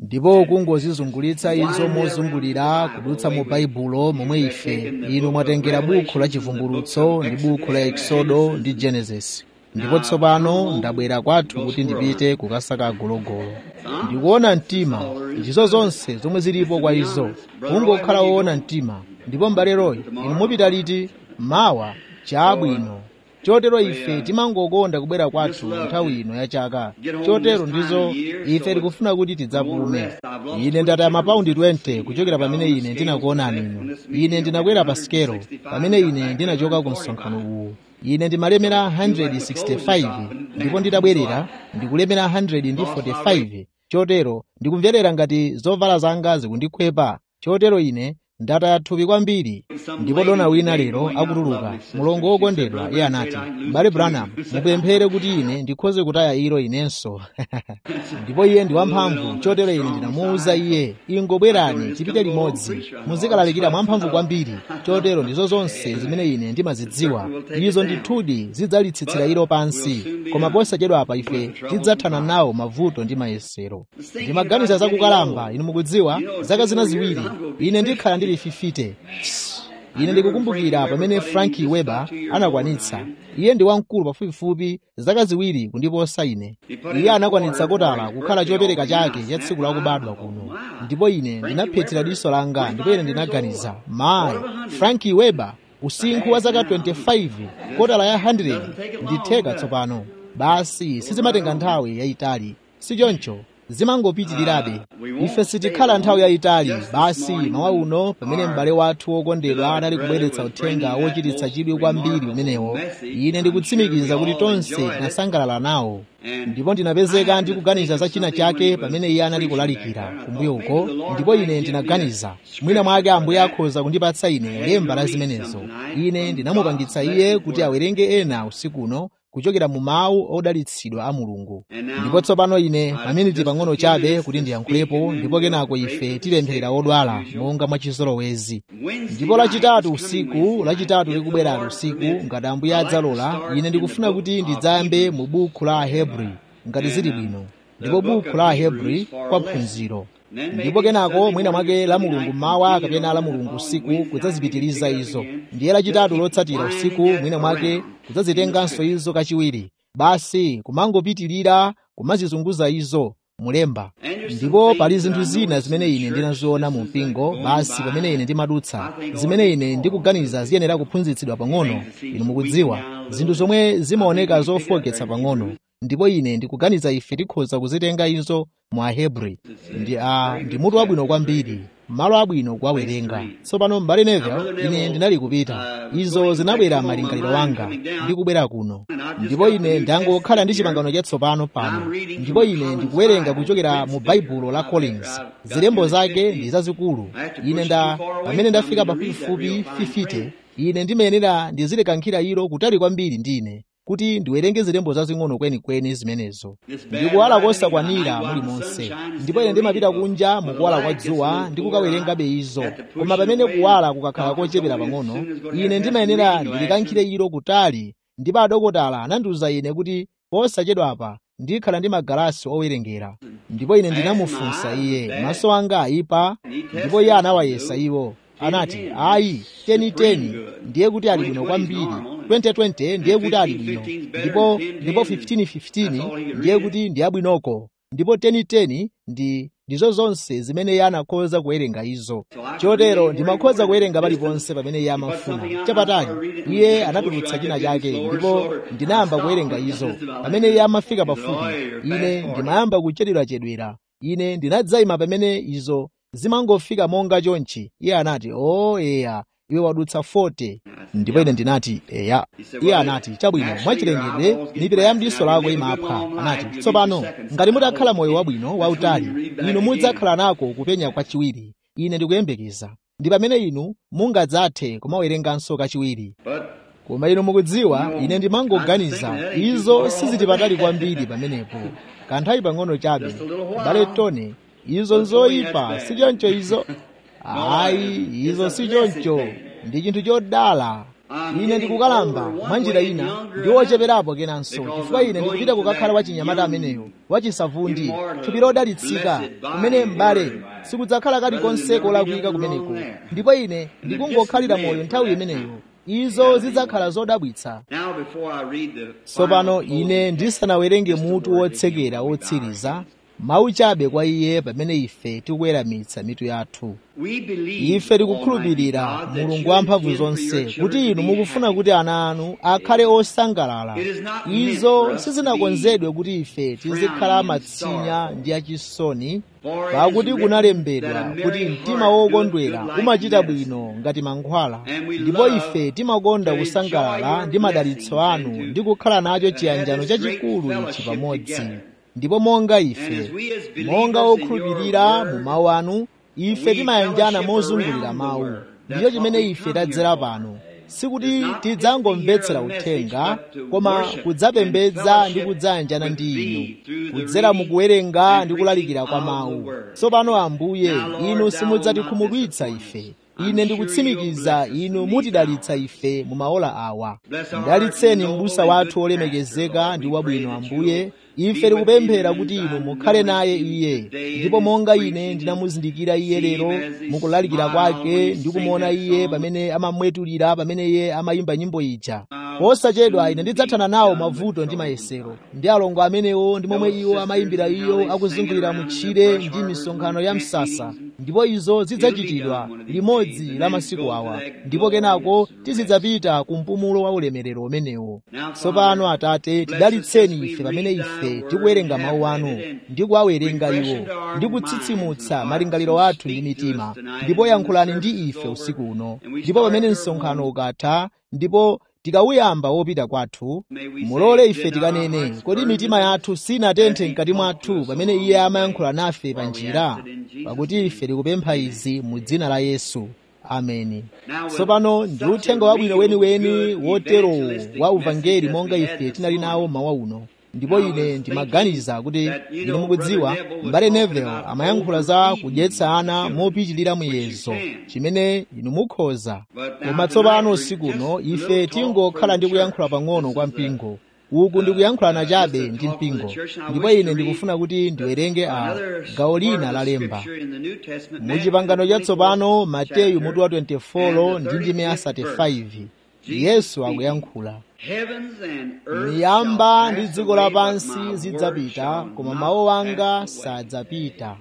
ndipo kungozizungulitsa izo mozungulira kudutsa mu baibulo momwe ife inu mwatengera bukhu la chivumbulutso ndi bukhu la eksodo ndi genesis ndipo tsopano ndabwera kwathu kuti ndipite kukasaka agologolo ndikuona mtima ndizo zonse zomwe zilipo kwa izo kungokhala woona mtima ndipo m'bale royi inu mupita liti mawa chabwino chotero ife timangokonda kubwera kwathu nthawi ino ya chaka chotero ndizo ife tikufuna kuti tidzapume ine ndataya mapaundi 20 kuchokera pamene ine ndinakuonani inu ine ndinakwera pa sikelo pamene ine ndinachoka ku msonkhano uwu ine ndimalemera 165 ndipo nditabwerera ndikulemera 145 chotero ndikumverera ngati zovala zanga zikundikhwepa chotero ine ndataya thupi kwambiri ndipo dona wina lero akutuluka mulongo wokondedwa iye anati m'bale branham mupemphere kuti ine ndikhoze kutaya ilo inenso ndipo iye ndi wamphamvu chotero ine ndinamuwuza iye ingobwerani tipite limodzi muzikalalikira mwamphamvu kwambiri chotero ndizo zonse zimene ine ndimazidziwa izo ndithudi zidzalitsitsira ilo pansi koma posachedwa apa ife tidzathana nawo mavuto ndi mayesero ndimaganiza zakukalamba inu mukudziwa zaka zina ziwiri ine ndikhala ndili fifite ine ndikukumbukira pamene franki weber anakwanitsa iye ndi wamkulu pafupifupi zaka ziwiri kundiposa ine iye anakwanitsa kotala kukhala chopereka chake cha tsiku lakubadwa kuno ndipo ine ndinaphethira diso langa ndipo ine ndinaganiza mayi franki weber usinkhu wa zaka 25 kotala ya 100 nditheka tsopano basi sizimatenga nthawi yayitali sichoncho zimangopitirirabe ife sitikhala nthawi yayitali basi mawa uno pamene m'bale wathu wokondedwa anali kubweretsa uthenga wochititsa chidwi kwambiri umenewo ine ndikutsimikiza kuti tonse tinasangalala nawo ndipo ndinapezeka ndikuganiza za china chake pamene iye anali kulalikira kumbuyo uko ndipo ine ndinaganiza mwina mwake ambuye akhoza kundipatsa ine lemba la zimenezo ine ndinamupangitsa iye kuti awerenge ena usikuno kuchokera mu mawu odalitsidwa a mulungu ndipo tsopano ine maminiti pang'ono chabe kuti ndiyankhulepo ndipo kenako ife tipempherera odwala monga mwachizolowezi ndipo lachitatu usiku lachitatu likubwerali usiku ngati ambuye adzalola ine ndikufuna kuti ndidzayambe mu bukhu la ahebri ngati zili bwino ndipo bukhu la ahebri kwa phunziro ndipo kenako mwina mwake la mulungu mmawa kapena la mulungu usiku kudzazipitiriza izo ndiye lachitatu lotsatira usiku mwina mwake kudzazitenganso izo kachiwiri basi kumangopitirira kumazizunguza izo mulemba ndipo pali zinthu zina zimene ine ndinaziona mu mpingo basi pamene ine ndimadutsa zimene ine ndikuganiza ziyenera kuphunzitsidwa pang'ono inu mukudziwa zinthu zomwe zimaoneka zofoketsa pang'ono ndipo ine ndikuganiza ife tikhoza kuzitenga izo mu ahebri ndi a ndi mutu wabwino kwambiri malo abwino kuwawerenga tsopano m'bale neville ine ndinali kupita izo zinabwera malingaliro wanga ndi kubwera kuno ndipo ine ndangokhala ndi chipangano chatsopano pano ndipo ine ndikuwerenga kuchokera mu baibulo la collins zilembo zake ndi zazikulu ine nda pamene ndafika pafupifupi 50 ine ndimayenera ndizilekankhira ilo kutali kwambiri ndine kuti ndiwerenge zilembo zazing'ono kwenikweni zimenezo ndikuwala kosakwanira muli monse ndipo ine ndimapita kunja mukuwala kwa dzuwa ndi kukawerengabe izo koma pamene kuwala kukakhala kochepera pang'ono ine ndimayenera ndilikankhire ilo kutali ndipo adokotala anandiwuza ine kuti posachedwa apa ndikhala ndi magalasi owerengera ndipo ine ndinamufunsa iye maso anga ayipa ndipo iye anawayesa iwo anati ayi teniteni ndiye kuti ali bwino kwambiri 2020 ndiye kuti ali bwino ndipo ndipo 1515 ndiye kuti ndi abwinoko ndipo 1010 ndi ndizo zonse zimene iye anakhoza kuwerenga izo chotero ndimakhoza kuwerenga paliponse pamene iye amafuna chapatali iye anatulutsa china chake ndipo ndinayamba kuwerenga izo pamene iye amafika pafupi ine ndimayamba kuchedwerachedwera ine ndinadzayima pamene izo zimangofika monga chonchi iye anati o oh, eya iwe wadutsa 40 ndipo ine ndinati eya iye anati chabwino mwachilengedwe mipira ya mdiso lako imapha anati tsopano ngati mutakhala moyo wabwino wautali inu mudzakhala nako kupenya kwachiwiri ine ndikuyembekeza ndi pamene inu mungadzathe kumawerenganso kachiwiri koma inu mukudziwa ine ndimangoganiza izo sizili patali kwambiri pamenepo kanthawi pang'ono chabe bale tone izo nzoyipa sichoncho izo ayi izo sichoncho ndi chinthu chodala ine ndikukalamba mwa njira ina ndi wocheperapo kenanso chifukwa ine ndikupita kukakhala wachinyamata ameneyo wachisavundi thupi lodalitsika kumene m'bale sikudzakhala kalikonse kolakwika kumeneko ndipo ine ndikungokhalira moyo nthawi imeneyo izo zidzakhala zodabwitsa tsopano ine ndisanawerenge mutu wotsekera wotsiriza mawu chabe kwa iye pamene ife tikuweramitsa mitu yathu ife tikukhulupirira mulungu wamphamvu zonse kuti inu mukufuna kuti ana anu akhale osangalala izo sizinakonzedwe kuti ife tizikhala matsinya ndi achisoni pakuti kunalembedwa kuti mtima wokondwera umachita bwino ngati mankhwala ndipo ife timakonda kusangalala ndi madalitso anu ndi kukhala nacho chiyanjano chachikulu ichi pamodzi ndipo monga ife monga okhulupirira mu mawu anu ife timayanjana mozungulira mawu ndicho chimene ife tadzera pano sikuti tidzangomvetsera uthenga koma kudzapembedza ndi kudzayanjana ndi inu kudzera mukuwerenga ndi kulalikira kwa mawu tsopano ambuye inu simudzatikhumudwitsa ife ine ndikutsimikiza inu mutidalitsa ife mu maola awa mdalitseni m'busa wathu olemekezeka ndi wabwino ambuye ife tikupemphera kuti inu mukhale naye iye ndipo monga ine ndinamuzindikira iye lero mukulalikira kwake ndi kumuona iye pamene amamwetulira pamene iye amayimba nyimbo ija posachedwa ine ndidzathana nawo mavuto ndi mayesero ndi alongo amenewo ndi momwe iwo amayimbira iyo akuzungulira mutchire ndi misonkhano ya msasa ndipo izo zidzachitidwa limodzi la masiku awa ndipo kenako tizidzapita ku mpumulo wa ulemerero umenewo tsopano atate tidalitseni ife pamene ife tikuwerenga mawu anu ndi kuwawerenga iwo ndi kutsitsimutsa malingaliro athu ndi mitima ndipo yankhulani ndi ife usiku uno ndipo pamene msonkhano ukatha ndipo tikawuyamba wopita kwathu mulole ife tikanene kodi mitima yathu sinatenthe mkati mwathu pamene iye amayankhula nafe pa njira pakuti ife tikupempha izi mu dzina la yesu ameni tsopano ndi uthenga wabwino weniweni woterowo wa uvangeli monga ife tinali nawo mawa uno ndipo ine ndimaganiza kuti inu mukudziwa m'bale neville amayankhula za kudyetsa ana mopitilira muyezo chimene inu mukhoza koma tsopano usikuno ife tingokhala ndi kuyankhula pang'ono kwa mpingo uku ndikuyankhulana chabe ndi mpingo ndipo ine ndikufuna kuti ndiwerenge a gawo lina lalemba mu chipangano chatsopano mateyu mutu wa 24 ndi ndime ya 35 yesu akuyankhula miyamba ndi dziko lapansi zidzapita koma mawu anga sadzapita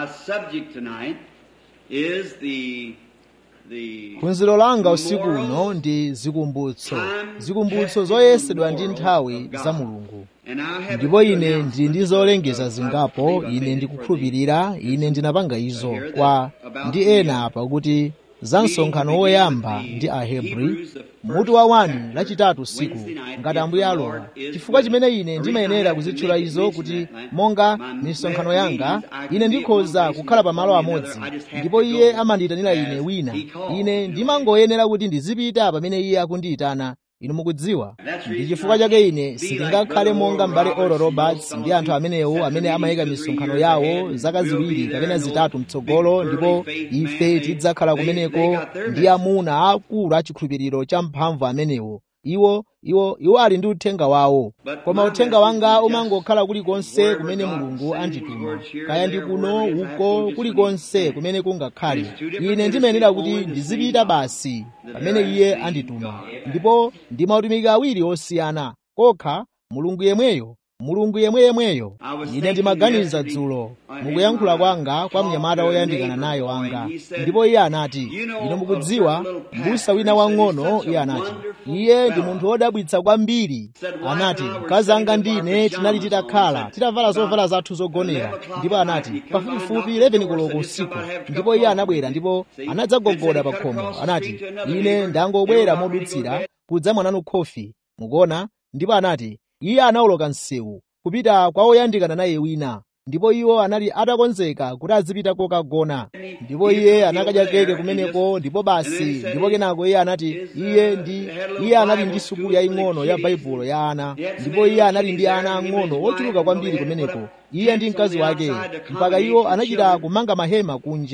phunziro langa usiku uno ndi zikumbutso zikumbutso zoyesedwa ndi nthawi za mulungu ndipo ine ndili ndi zolengeza zingapo ine ndikukhulupirira ine ndinapanga izo kwa ndi ena apa kuti za msonkhano woyamba ndi ahebri mutu wa 1 lachitatu usiku ngati ambuye alola chifukwa chimene ine ndimayenera kuzitchula izo kuti monga misonkhano yanga ine ndikhoza kukhala pamalo amodzi ndipo iye amandiyitanira ine wina ine ndimangoyenera kuti ndizipita pamene iye akundiyitana inu mukudziwa ndi chifukwa chake ine sindingakhale monga m'bale oral roberts ndi anthu amenewo amene amayika misonkhano yawo zaka ziwiri kapena zitatu mtsogolo ndipo ife tidzakhala kumeneko ndi amuna akulu achikhulupiriro cha mphamvu amenewo iwo iwo iwo ali ndi uthenga wawo koma uthenga wanga umangokhala kulikonse kumene mulungu andituma kaya ndi kuno uko kulikonse kumene kungakhale ine ndimayenera kuti ndizipita basi pamene iye andituma ndipo ndi mautumiki awiri osiyana kokha mulungu yemweyo mulungu yemweyemweyo ine ndimaganiza dzulo mukuyankhula kwanga kwa mnyamata woyandikana naye wanga ndipo iye anati inu mukudziwa mbusa wina wang'ono iye anati iye ndi munthu wodabwitsa kwambiri anati mkazi anga ndine tinali titakhala titavala zovala zathu zogonera ndipo anati pafupifupi 11 koloko usiku ndipo iye anabwera ndipo anadzagogoda pa khomo anati ine ndangobwera modutsira kudza mwananu khofi mukuona ndipo anati iye anawoloka msewu kupita kwa oyandikana naye wina ndipo iwo anali atakonzeka kuti azipita kokagona ndipo iye anakadya keke kumeneko ndipo basi ndipo kenako iye anati iye ndi iye anali ndi sukulu yaying'ono ya baibulo ya ana ndipo iye anali ndi ana ang'ono ochuluka kwambiri kumeneko iye ndi mkazi wake mpaka iwo anachita kumanga mahema kunja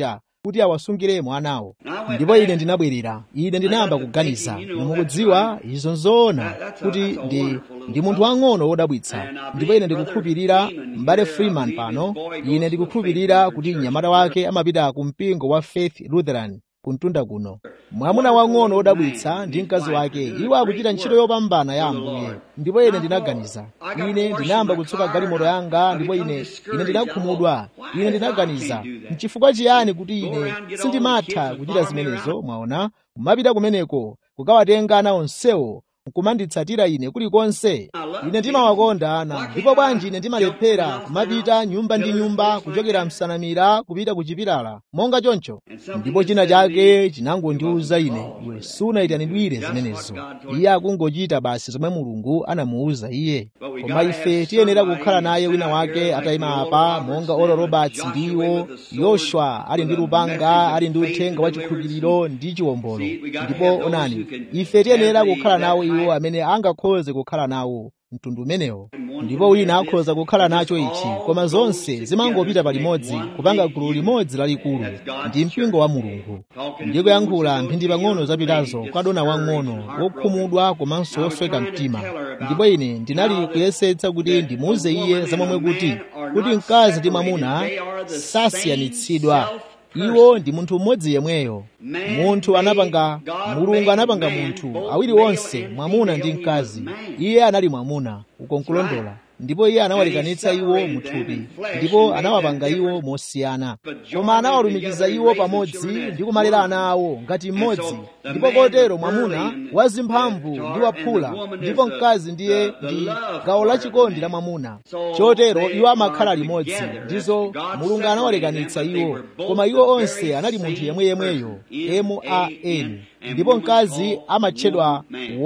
kuti awasungiremo anawo ndipo ine ndinabwerera ine ndinayamba kuganiza mukudziwa izo nzoona kuti ndi ndi munthu wang'ono wodabwitsa ndipo ine ndikukhulupirira m'bale freeman pano ine ndikukhulupirira kuti mnyamata wake amapita ku mpingo wa faith lutheran kuntunda kuno mwamuna wang'ono wodabwitsa ndi mkazi wake iwo akuchita ntchito yopambana ya ambuye ndipo ine ndinaganiza ine ndinayamba kutsuka galimoto yanga ndipo ine ine ndinakhumudwa ine ndinaganiza nchifukwa chiyani kuti ine sindimatha kuchita zimenezo mwaona kumapita kumeneko kukawatenga ana onsewo nkumanditsatira ine kulikonse ine ndimawakonda ana ndipo bwanji ine ndimalephera kumapita nyumba ndi nyumba kuchokera msanamira kupita ku chipilala monga choncho ndipo china chake chinangondiwuza ine iwe sunayitanidwire zimenezo iye akungochita basi zomwe mulungu anamuwuza iye koma ife tiyenera kukhala naye wina wake atayima apa monga olo roberts ndiwo yoshua ali ndi lupanga ali ndi uthenga wa chikhulupiriro ndi chiwombolo ndipo onani ife tiyenera kukhala nawo iwo amene angakhoze kukhala nawo mtundu umenewo ndipo wina akhoza kukhala nacho ichi koma zonse zimangopita palimodzi kupanga gulu limodzi lalikulu ndi mpingo wa mulungu ndikuyankhula mphindi pang'ono zapitazo kwa dona wang'ono wokhumudwa komanso wosweka mtima ndipo ine ndinali kuyesetsa kuti ndimuuze iye zamomwe kuti kuti mkazi ndi mwamuna sasiyanitsidwa iwo ndi munthu mmodzi yemweyo munthu anapanga mulungu anapanga munthu awiri onse mwamuna ndi mkazi iye anali mwamuna uko nkulondola ndipo iye anawalekanitsa iwo muthupi ndipo anawapanga iwo mosiyana koma anawalumikiza iwo pamodzi ndi kumalera ana awo ngati mmodzi ndipo kotero mwamuna wazimphamvu ndi waphula ndipo mkazi ndiye ndi gawo lachikondi la mwamuna chotero iwo amakhala limodzi ndizo mulungu anawalekanitsa iwo koma iwo onse anali munthu yemweyemweyo man ndipo mkazi amatchedwa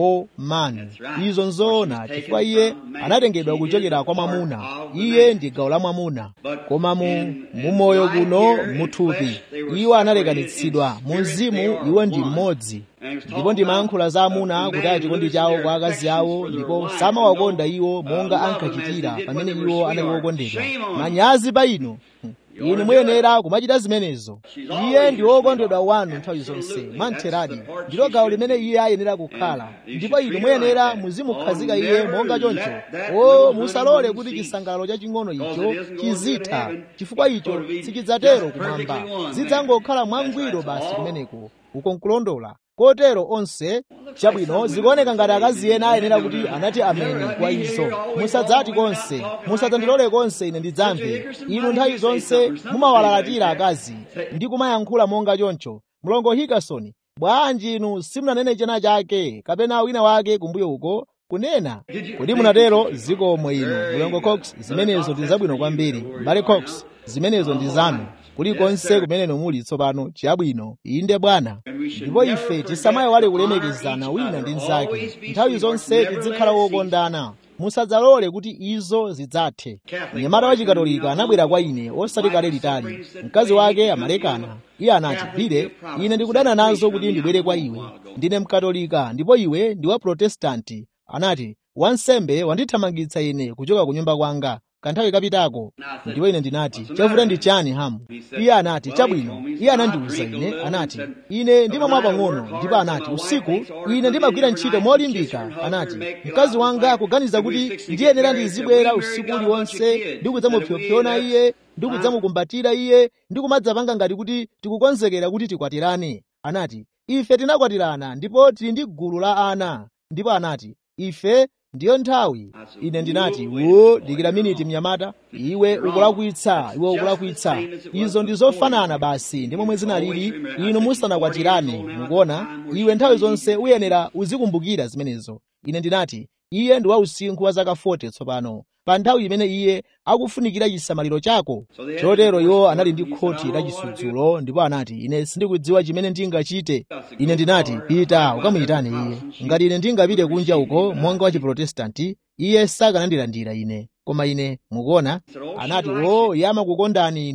woman izo nzoona chifukwa iye anatengedwa kuchokera kwa mwamuna iye ndi gawo la mwamuna koma mu mumoyo kuno muthupi iwo analekanitsidwa mu mzimu iwo ndi mmodzi ndipo ndimayankhula za amuna kutaya chikondi chawo kwa akazi awo ndipo samawakonda iwo monga ankachitira pamene iwo anali wokondedwa manyazi pa inu inu muyenera kumachita zimenezo iye ndi wokondedwa wanu nthawi zonse mantheradi ndilo gawo limene iye ayenera kukhala ndipo inu muyenera muzimukhazika iye monga choncho o musalole kuti chisangalalo chaching'ono icho chizitha chifukwa icho sichidzatero kumwamba zidzangokhala mwangwiro basi kumeneko uko nkulondola kotero onse chabwino zikuoneka ngati akazi ena ayenera kuti anati ameni kwa izo musadzati konse musadzandilole konse ine ndidzamve inu nthawi zonse mumawalalatira akazi ndi kumayankhula monga choncho mlongo hikasoni bwanji inu simunanene chena chake kapena wina wake kumbuyo uko kunena kodi munatero zikomo inu mlongo cox zimenezo ndi zabwino kwambiri mbale cox zimenezo ndi zanu kulikonse kumene muli tsopano chabwino inde bwana ndipo ife tisamaiwale kulemekezana wina ndi mnzake nthawi zonse tizikhala wokondana musadzalole kuti izo zidzathe mnyamata wa chikatolika anabwera kwa ine osati kale litali mkazi wake amalekana iye anati bile ine ndikudana nazo kuti ndibwere kwa iwe ndine mkatolika ndipo iwe ndi wa protestanti anati wansembe wandithamangitsa ine kuchoka ku nyumba kwanga kanthawi kapitako ndipo ine ndinati chavuta ndi chani hamu iye anati chabwino iye anandiwuza ine anati ine ndimamwa pang'ono ndipo anati usiku ine ndimagwira ntchito molimbika anati mkazi wanga akuganiza kuti ndiyenera ndizibwera usiku uliwonse ndi kudzamupyopyona iye ndi kudzamukumbatira iye ndi kumadzapanga ngati kuti tikukonzekera kuti tikwatirane anati ife tinakwatirana ndipo tili ndi gulu la ana ndipo anati ife ndiyo nthawi ine ndinati wo dikira miniti mnyamata iwe ukulakwitsa iwe ukulakwitsa izo ndi zofanana basi ndi momwe zinalili inu musanakwatirane mukuona iwe nthawi zonse uyenera uzikumbukira zimenezo ine ndinati iye ndi wa usinkhu wa zaka 40 tsopano pa nthawi imene iye akufunikira chisamaliro chako chotero iwo anali ndi khoti la chisudzulo ndipo anati ine sindikudziwa chimene ndingachite ine ndinati pita ukamuyitane iye ngati ine ndingapite kunja uko monga wa chiprotestanti iye sakanandilandira ine koma ine mukuona anati o iye amakukondani inu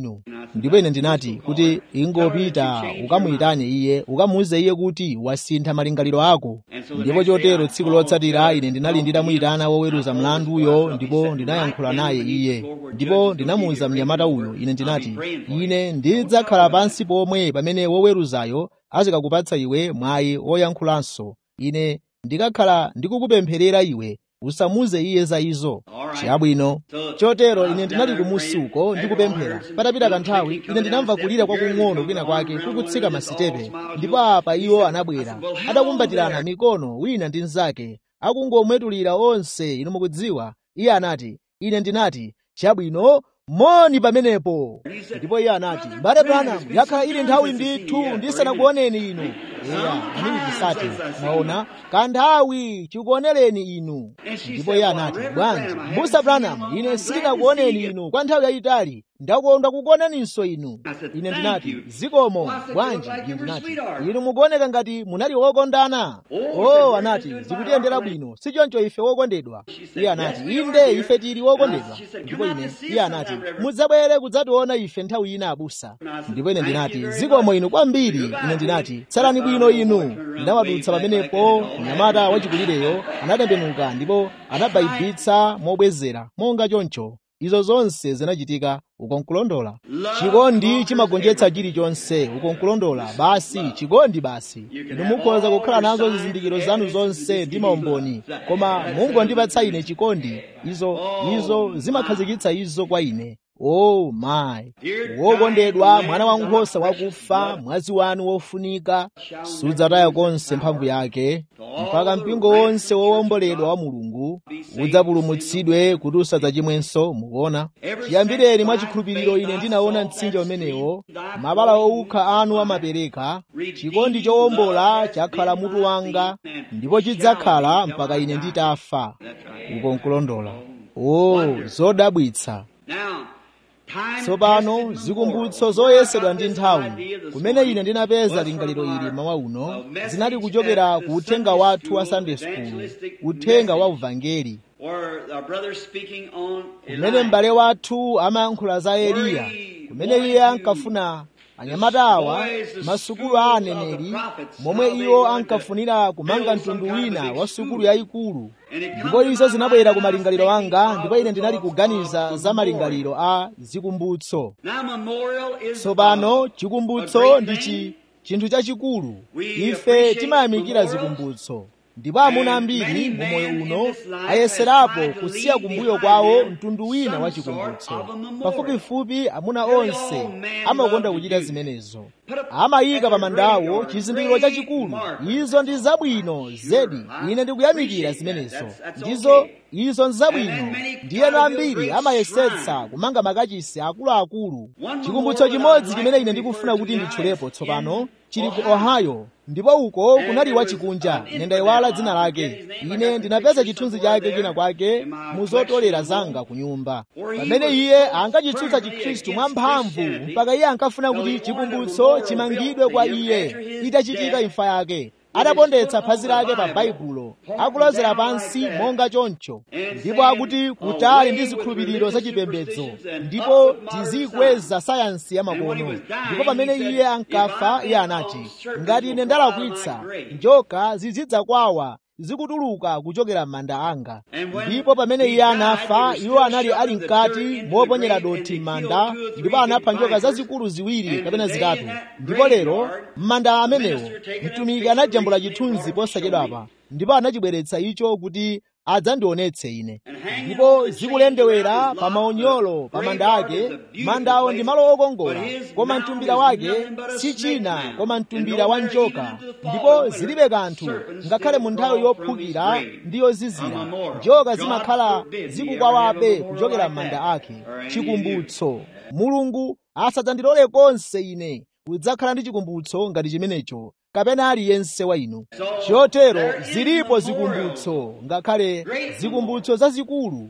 ndipo ine ndinati kuti ingopita ukamuyitane iye ukamuuze iye kuti wasintha malingaliro ako ndipo chotero tsiku lotsatira ine ndinali nditamuyitana woweruza mlanduyo ndipo ndinayankhula naye iye ndipo ndinamuwuza mnyamata uyo ine ndinati ine ndidzakhala pansi pomwe pamene woweruzayo azikakupatsa iwe mwayi woyankhulanso ine ndikakhala ndikukupempherera iwe usamuze iye za izo chabwino chotero ine ndinali kumusi uko ndikupemphera patapita kanthawi ine ndinamva kulira kwakung'ono kwina kwake kukutsika masitepe ndipo apa iwo anabwera adakumbatirana mikono wina ndi mnzake akungomwetulira onse inu mukudziwa iye anati ine ndinati chabwino moni pamenepo ndipo iye anati mbale branham yakhala ili nthawi ndithu ndisanakuoneni inu eya anili tisati mwaona kanthawi chikuonereni inu ndipo iye anati bwanji mbusa branham ine sindinakuoneni inu kwa nthawi yayitali ndakondwa kukuoneninso inu ine ndinati zikomo bwanji ine ndinati inu mukuoneka ngati munali wokondana o anati zikutiyendera bwino sichoncho ife wokondedwa iye anati inde ife tili wokondedwa ndipo ine iye anati mudzabwere kudzationa ife nthawi ina abusa ndipo ine ndinati zikomo inu kwambiri ine ndinati tsalani bwino inu ndinawadutsa pamenepo mnyamata wachikulireyo anatembenuka ndipo anabayibitsa mobwezera monga choncho izo zonse zinachitika ukonkulondola chikondi chimagonjetsa chilichonse ukonkulondola basi chikondi basi inu mukhoza kukhala nazo zizindikiro zanu zonse ndi maumboni koma mungondipatsa ine chikondi izo izo zimakhazikitsa izo kwa ine oh my wokondedwa mwana wankhosa wakufa mwazi wanu wofunika sudzataya konse mphamvu yake mpaka mpingo wonse wowomboledwa wa mulungu udzapulumutsidwe kuti usadzachimwenso mukuona chiyambireni mwa chikhulupiriro ine ndinaona mtsinje umenewo mabala owukha anu amapereka chikondi chowombola chakhala mutu wanga ndipo chidzakhala mpaka ine nditafa ukonkulondola o zodabwitsa tsopano zikumbutso zoyesedwa ndi nthawi kumene ine ndinapeza lingaliro ili mawa uno zinali kuchokera ku uthenga wathu wa sunday school uthenga wa uvangeli kumene m'bale wathu amayankhula za eliya kumene iye ankafuna anyamata awa masukulu a aneneri momwe iwo ankafunira kumanga mtundu wina wa sukulu yayikulu ndipo izo zinabwera ku malingaliro anga ndipo ine ndinali kuganiza za malingaliro a zikumbutso tsopano chikumbutso ndi chinthu chachikulu ife timayamikira zikumbutso ndipo amuna ambiri mu moyo uno ayeserapo kusiya kumbuyo kwawo mtundu wina wa chikumbutso pafupifupi amuna onse amakonda kuchita zimenezo amayika pa mandawo chizindikiro chachikulu izo ndi zabwino zedi ine ndikuyamikira zimenezo ndizo izo nzabwino ndiyeno ambiri amayesetsa kumanga makachisi akuluakulu chikumbutso chimodzi chimene ine ndikufuna kuti nditchulepo tsopano chili ku ohio ndipo uko kunali wachikunja ine ndayiwala dzina lake ine ndinapeza chithunzi chake china kwake mu zotolera zanga ku nyumba pamene iye ankachitsutsa chikhristu mwamphamvu mpaka iye ankafuna kuti chikumbutso chimangidwe kwa iye itachitika imfa yake adapondetsa phazi lake pa baibulo akulozera pansi monga choncho ndipo akuti kutali ndi zikhulupiriro zachipembedzo ndipo tizikweza sayansi ya makono ndipo pamene iye ankafa iye anati ngati ine ndalakwitsa njoka zizidza kwawa zikutuluka kuchokera m'manda anga ndipo pamene iye anafa iwo anali ali mkati moponyera dothi m'manda ndipo anapha njoka zazikulu ziwiri kapena zitatu ndipo lero m'manda amenewo mtumiki anajambula chithunzi posachedwapa ndipo anachibweretsa icho kuti adzandionetse ine ndipo zikulendewera pa maunyolo pa manda ake mandawo ndi malo okongola koma mtumbira wake si china koma mtumbira wa njoka ndipo zilibe kanthu ngakhale mu nthawi yophukira ndi yozizira njoka zimakhala zikukwawabe kuchokera m'manda ake chikumbutso mulungu asadzandilole konse ine kudzakhala ndi chikumbutso ngati chimenecho kapena aliyense wa inu chotero zilipo zikumbutso ngakhale zikumbutso zazikulu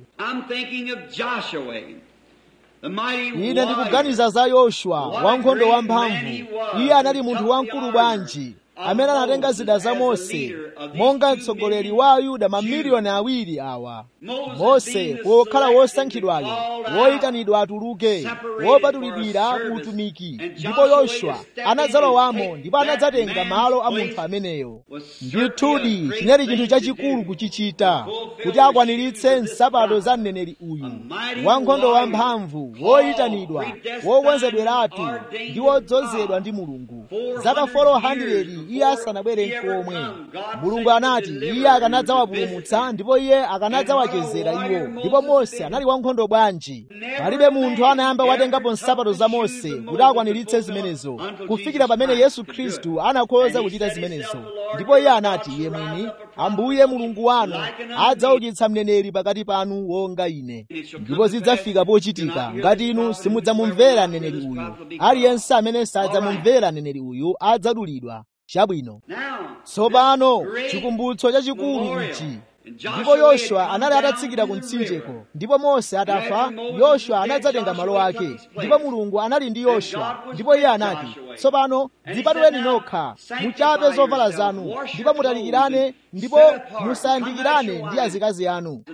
ine ndikuganiza za yoswa wankhondo wamphamvu iye anali munthu wamkulu bwanji amene anatenga zida za mose monga mtsogoleri wa ayuda mamiliyoni awiri awa mose pokhala wosankhidwayo woyitanidwa atuluke wopatulidwira ku utumiki ndipo yoswa anadzalowamo ndipo anadzatenga malo a munthu ameneyo ndithudi chinali chinthu chachikulu kuchichita kuti akwaniritse nsapato za mneneri uyu wankhondo wamphamvu woyitanidwa wokonzedweratu ndi wodzozedwa ndi mulungu zaka 400 iye asanabwere nkomwe mulungu anati iye akanadzawapulumutsa ndipo iye akanadzawachezera iwo ndipo mose anali wankhondo bwanji palibe munthu anayamba watengapo nsapato za mose kuti akwaniritse zimenezo kufikira pamene yesu khristu anakhoza kuchita zimenezo ndipo iye anati iye mwini ambuye mulungu wanu adzaukitsa mneneri pakati panu wonga ine ndipo zidzafika pochitika ngati inu simudzamumvera mneneri uyu aliyense amene sadzamumvera mneneri uyu adzadulidwa chabwino tsopano chikumbutso chachikulu ichi ndipo yoswa anali atatsikira ku mtsinjeko ndipo mose atafa yoswa anadzatenga malo ake ndipo mulungu anali ndi yoswa ndipo iye anati tsopano dzipatuleni nokha muchape zovala zanu ndipo mutalikirane ndipo musayandikirane ndi azikazi anu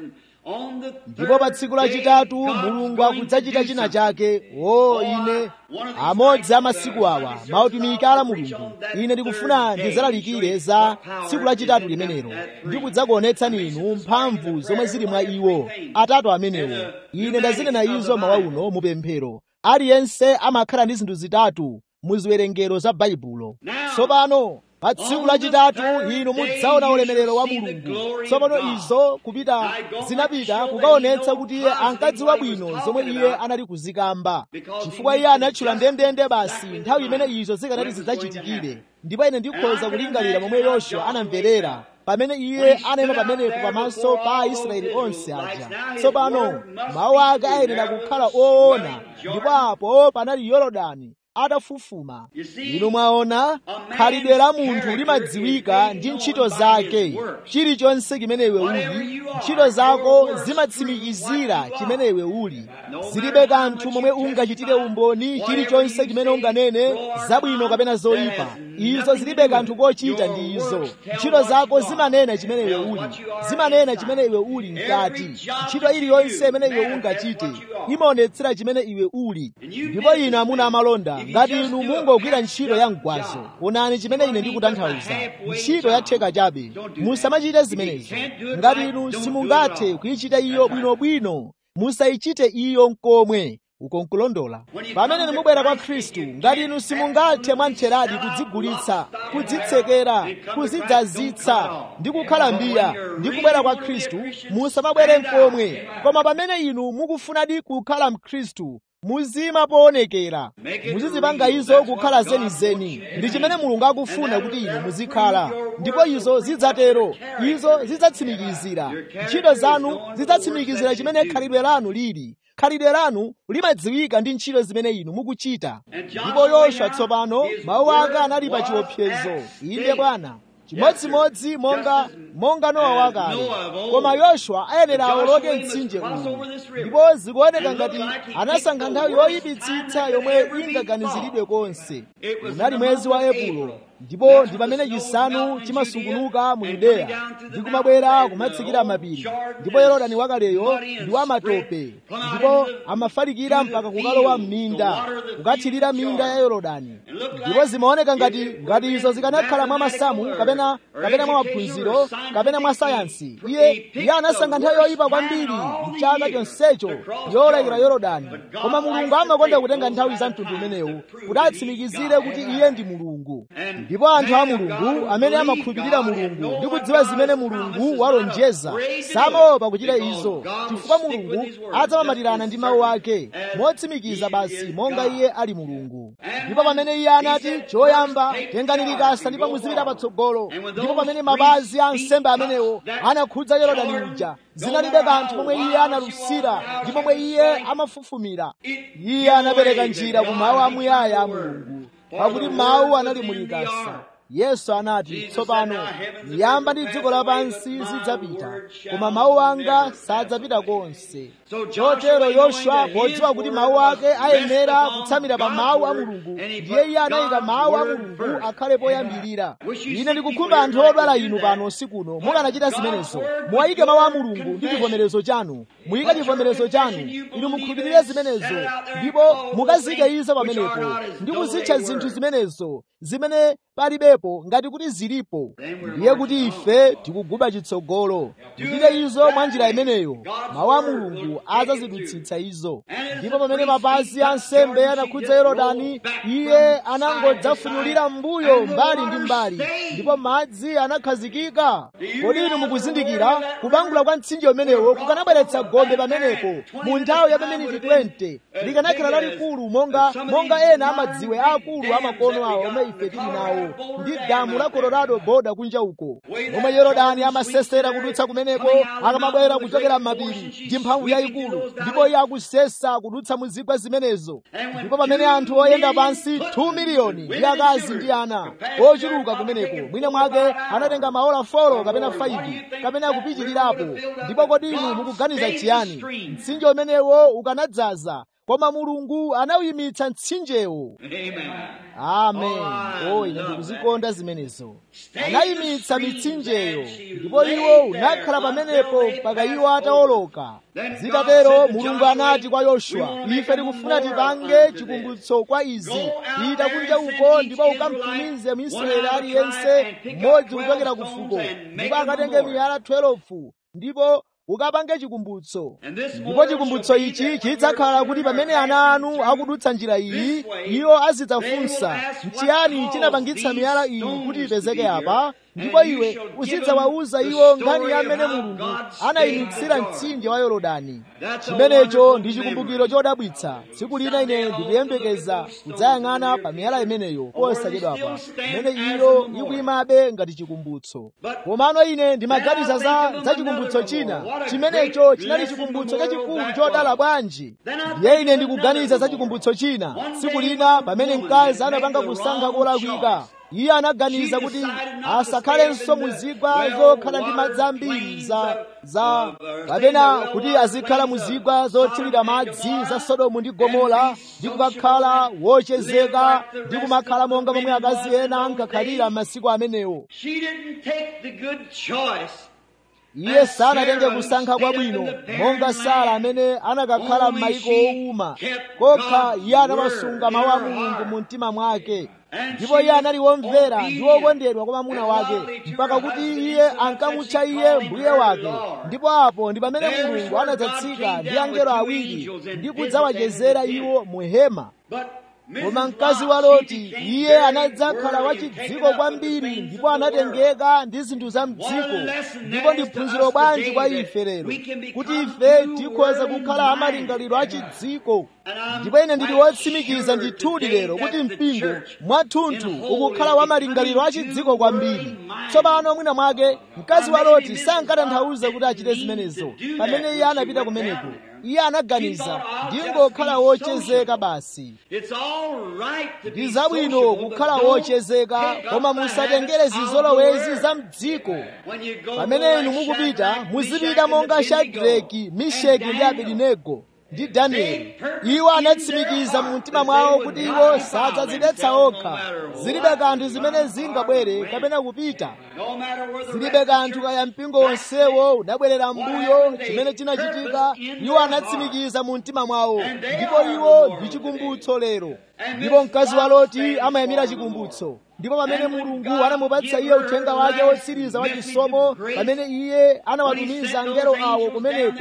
ndipo pa tsiku lachitatu mulungu akudzachita china chake o ine amodzi a masiku awa mautumiki ala mulungu ine ndikufuna ndidzalalikire za tsiku lachitatu limenelo ndi kudzakuonetsani inu mphamvu zomwe zili mwa iwo atatu amenewo ine ndazinena izo mawa uno mupemphero aliyense amakhala ndi zinthu zitatu mu ziwerengero za baibulo tsopano pa tsiku lachitatu inu mudzaona ulemerero wa mulungu tsopano izo kupita zinapita kukaonetsa kuti iye ankadziwa bwino zomwe iye anali kuzikamba chifukwa iye anatchula ndendende basi nthawi imene izo zikanati zidzachitikire ndipo ine ndikhoza kulingalira momwe yoswa anamverera pamene iye anayima pamenepo pamaso pa aisraeli onse aja tsopano mawu ake ayenera kukhala oona ndipo apo panali yorodani atafufuma inu mwaona khalidwe la munthu limadziwika ndi ntchito zake chilichonse chimene iwe uli ntchito zako zimatsimikizira chimene iwe uli zilibe kanthu momwe ungachitire umboni chilichonse chimene unganene zabwino kapena zoyipa izo zilibe kanthu kochita ndi izo ntchito zako zimanena chimene iwe uli zimanena chimene iwe uli mkati ntchito iliyonse imene iwe ungachite imaonetsera chimene iwe uli ndipo inu amuna amalonda ngati inu mungogwira ntchito ya mgwazo onani chimene ine ndikutanthauza ntchito ya theka chabe musamachite zimenezo ngati inu simungathe kuyichita iyo bwinobwino musayichite iyo nkomwe uko nkulondola pamene mubwera kwa khristu ngati inu simungathe mwamtheradi kudzigulitsa kudzitsekera kudzidzazitsa ndi kukhala mbiya ndi kubwera kwa khristu musamabwere nkomwe koma pamene inu mukufunadi kukhala mkhristu muzima poonekera muzizipanga izo kukhala zenizeni ndi chimene mulungu akufuna kuti inu muzikhala ndipo izo zidzatero izo zidzatsimikizira ntchito zanu zidzatsimikizira chimene khalidwe lanu lili khalidwe lanu limadziwika ndi ntchito zimene inu mukuchita ndipo yoswa tsopano mawu ake anali pa chiopsezo inde bwana chimodzimodzi monga monga nowa wakale koma yoswa ayenera awoloke mtsinje uwu ndipo zikuoneka ngati anasankha nthawi yoyipitsitsa yomwe ingaganiziridwe konse unali mwezi wa epulo ndipo ndi pamene chisanu chimasungunuka mu yudeya ndi kumabwera kumatsikira mapiri ndipo yorodani wakaleyo ndi wamatope ndipo amafalikira mpaka kukalowa m'minda kukathirira minda ya yorodani ndipo zimaoneka ngati ngati izo zikanakhala mwa masamu kapena kapena mwa maphunziro kapena mwa sayansi iye iye anasankha nthawi yoyipa kwambiri mchaka chonsecho yolekera yorodani koma mulungu amakonda kutenga nthawi za mtundu umenewu kuti atsimikizire kuti iye ndi mulungu ndipo anthu a mulungu amene amakhulupirira mulungu ndi kudziwa zimene mulungu walonjeza samaopa kuchita izo chifukwa mulungu adzamamatirana ndi mawu ake motsimikiza basi monga iye ali mulungu ndipo pamene iye anati choyamba tengani likasa ndipo muzipita patsogolo ndipo pamene mapazi a nsembe amenewo anakhudza yorodani uja zinalibe kanthu pomwe iye analusira ndi pomwe iye amafufumira iye anapereka njira ku mawu amuyaya a mulungu pakuti mawu anali mulikasa yesu anati tsopano miyamba ndi dziko lapansi zidzapita koma mawu anga sadzapita konse chotero yoswa podziwa kuti mawu ake ayenera kutsamira pa mawu a mulungu ndiye iye anayika mawu a mulungu akhale poyambirira ine ndikukhumba anthu odwala inu pano usikuno mukanachita zimenezo muwayike mawu a mulungu ndi chivomerezo chanu muyike chivomerezo chanu inu mukhulupirire zimenezo ndipo mukazike izo pamenepo ndi kuzitcha zinthu zimenezo zimene palibepo ngati kuti zilipo ndiye kuti ife tikuguba chitsogolo tichite izo mwa njira imeneyo mawu a mulungu adzazidutsitsa izo ndipo pamene mapazi a nsembe anakhudza yorodani iye anangodzafunulira mbuyo mbali ndi mbali ndipo madzi anakhazikika kodi inu mukuzindikira kubangula kwa mtsinje umenewo kukanabweretsa gombe pamenepo mu nthawi ya pameniti 20 likanakhala lalikulu monga monga ena amadziwe aakulu amakono awo omwe ife tili nawo ndi damu la colorado boda kunja uko momwe yorodani amasesera kudutsa kumeneko akamabwera kuchokera m'mapiri ndi mphamvu yayikulu ndipo iye akusesa kudutsa mu zigwa zimenezo ndipo pamene anthu oyenda pansi 2 miliyoni ndi akazi ndi ana ochuluka kumeneko mwina mwake anatenga maola 4 kapena 5 kapena kupitirirapo ndipo kodi inu mukuganiza chiyani mtsinje umenewo ukanadzaza koma mulungu anawuyimitsa mtsinjewo amen o ine ndikuzikonda zimenezo anayimitsa mitsinjeyo ndipo iwo unakhala pamenepo mpaka iwo atawoloka zitatero mulungu anati kwa yoshuwa ife tikufuna tipange chikumbutso kwa izi pita kunja uko ndipo ukamtumize mwisraeli aliyense mmodzi kuchokera ku fuko ndipo akatenge miyala 12 ndipo ukapange chikumbutso ndipo chikumbutso ichi chidzakhala kuti pamene ana anu akudutsa njira iyi iwo azidzafunsa nchiyani chinapangitsa miyala iyi kuti ipezeke apa ndipo iwe uzidzawawuza iwo nkhani ya mmene mulungu anayimitsira mtsinje wa yorodani chimenecho ndi chikumbukiro chodabwitsa tsiku lina ine ndikuyembekeza kudzayang'ana pa miyala imeneyo posachedwapa imene iyo ikuyimabe ngati chikumbutso komano ine ndimaganiza za za chikumbutso china chimenecho chinali chikumbutso chachikulu chodala bwanji ndiye ine ndikuganiza za chikumbutso china tsiku lina pamene mkazi anapanga kusankha kolakwika iye anaganiza kuti asakhalenso muzigwa zokhala ndi madzi ambiri za za kapena kuti azikhala muzigwa zothirira madzi za sodomu ndi gomora ndi kukakhala wochezeka ndi kumakhala monga momwe akazi ena ankakhalira m'masiku amenewo iye sanatenge kusankha kwabwino monga sara amene anakakhala m'mayiko owuma kokha iye anamasunga mawu a mulungu mu mtima mwake ndipo iye anali womvera ndi wokondedwa kwa mwamuna wake mpaka kuti iye ankamutcha iye mbuye wake ndipo apo ndi pamene mulungu anadzatsika ndi angelo awiri ndi kudzawachezera iwo mu hema koma mkazi wa loti iye anadzakhala wachidziko kwambiri ndipo anatengeka ndi zinthu za mdziko ndipo ndi phunziro bwanji kwa ife lero kuti ife tikhoza kukhala amalingaliro achidziko ndipo ine ndili wotsimikiza ndithudi lero kuti mpingo mwathunthu ukukhala wa malingaliro achidziko kwambiri tsopano mwina mwake mkazi wa loti sankatanthauza kuti achite zimenezo pamene iye anapita kumeneko iye anaganiza ndingokhala wochezeka basi ndi zabwino kukhala wochezeka koma musatengere zizolowezi za mdziko pamene inu mukupita muzipita monga shadraki misheki ndi abedenego ndi danieli iwo anatsimikiza mu mtima mwawo kuti iwo sadzadzidetsa okha zilibe kanthu zimene zingabwere kapena kupita zilibe kanthu kaya mpingo wonsewo udabwerera mbuyo chimene chinachitika iwo anatsimikiza mu mtima mwawo ndipo iwo ndi chikumbutso lero ndipo mkazi wa loti amayamira chikumbutso ndipo pamene mulungu anamupatsa iye uthenga wake wotsiriza wa chisomo pamene iye anawatumiza angelo awo kumeneko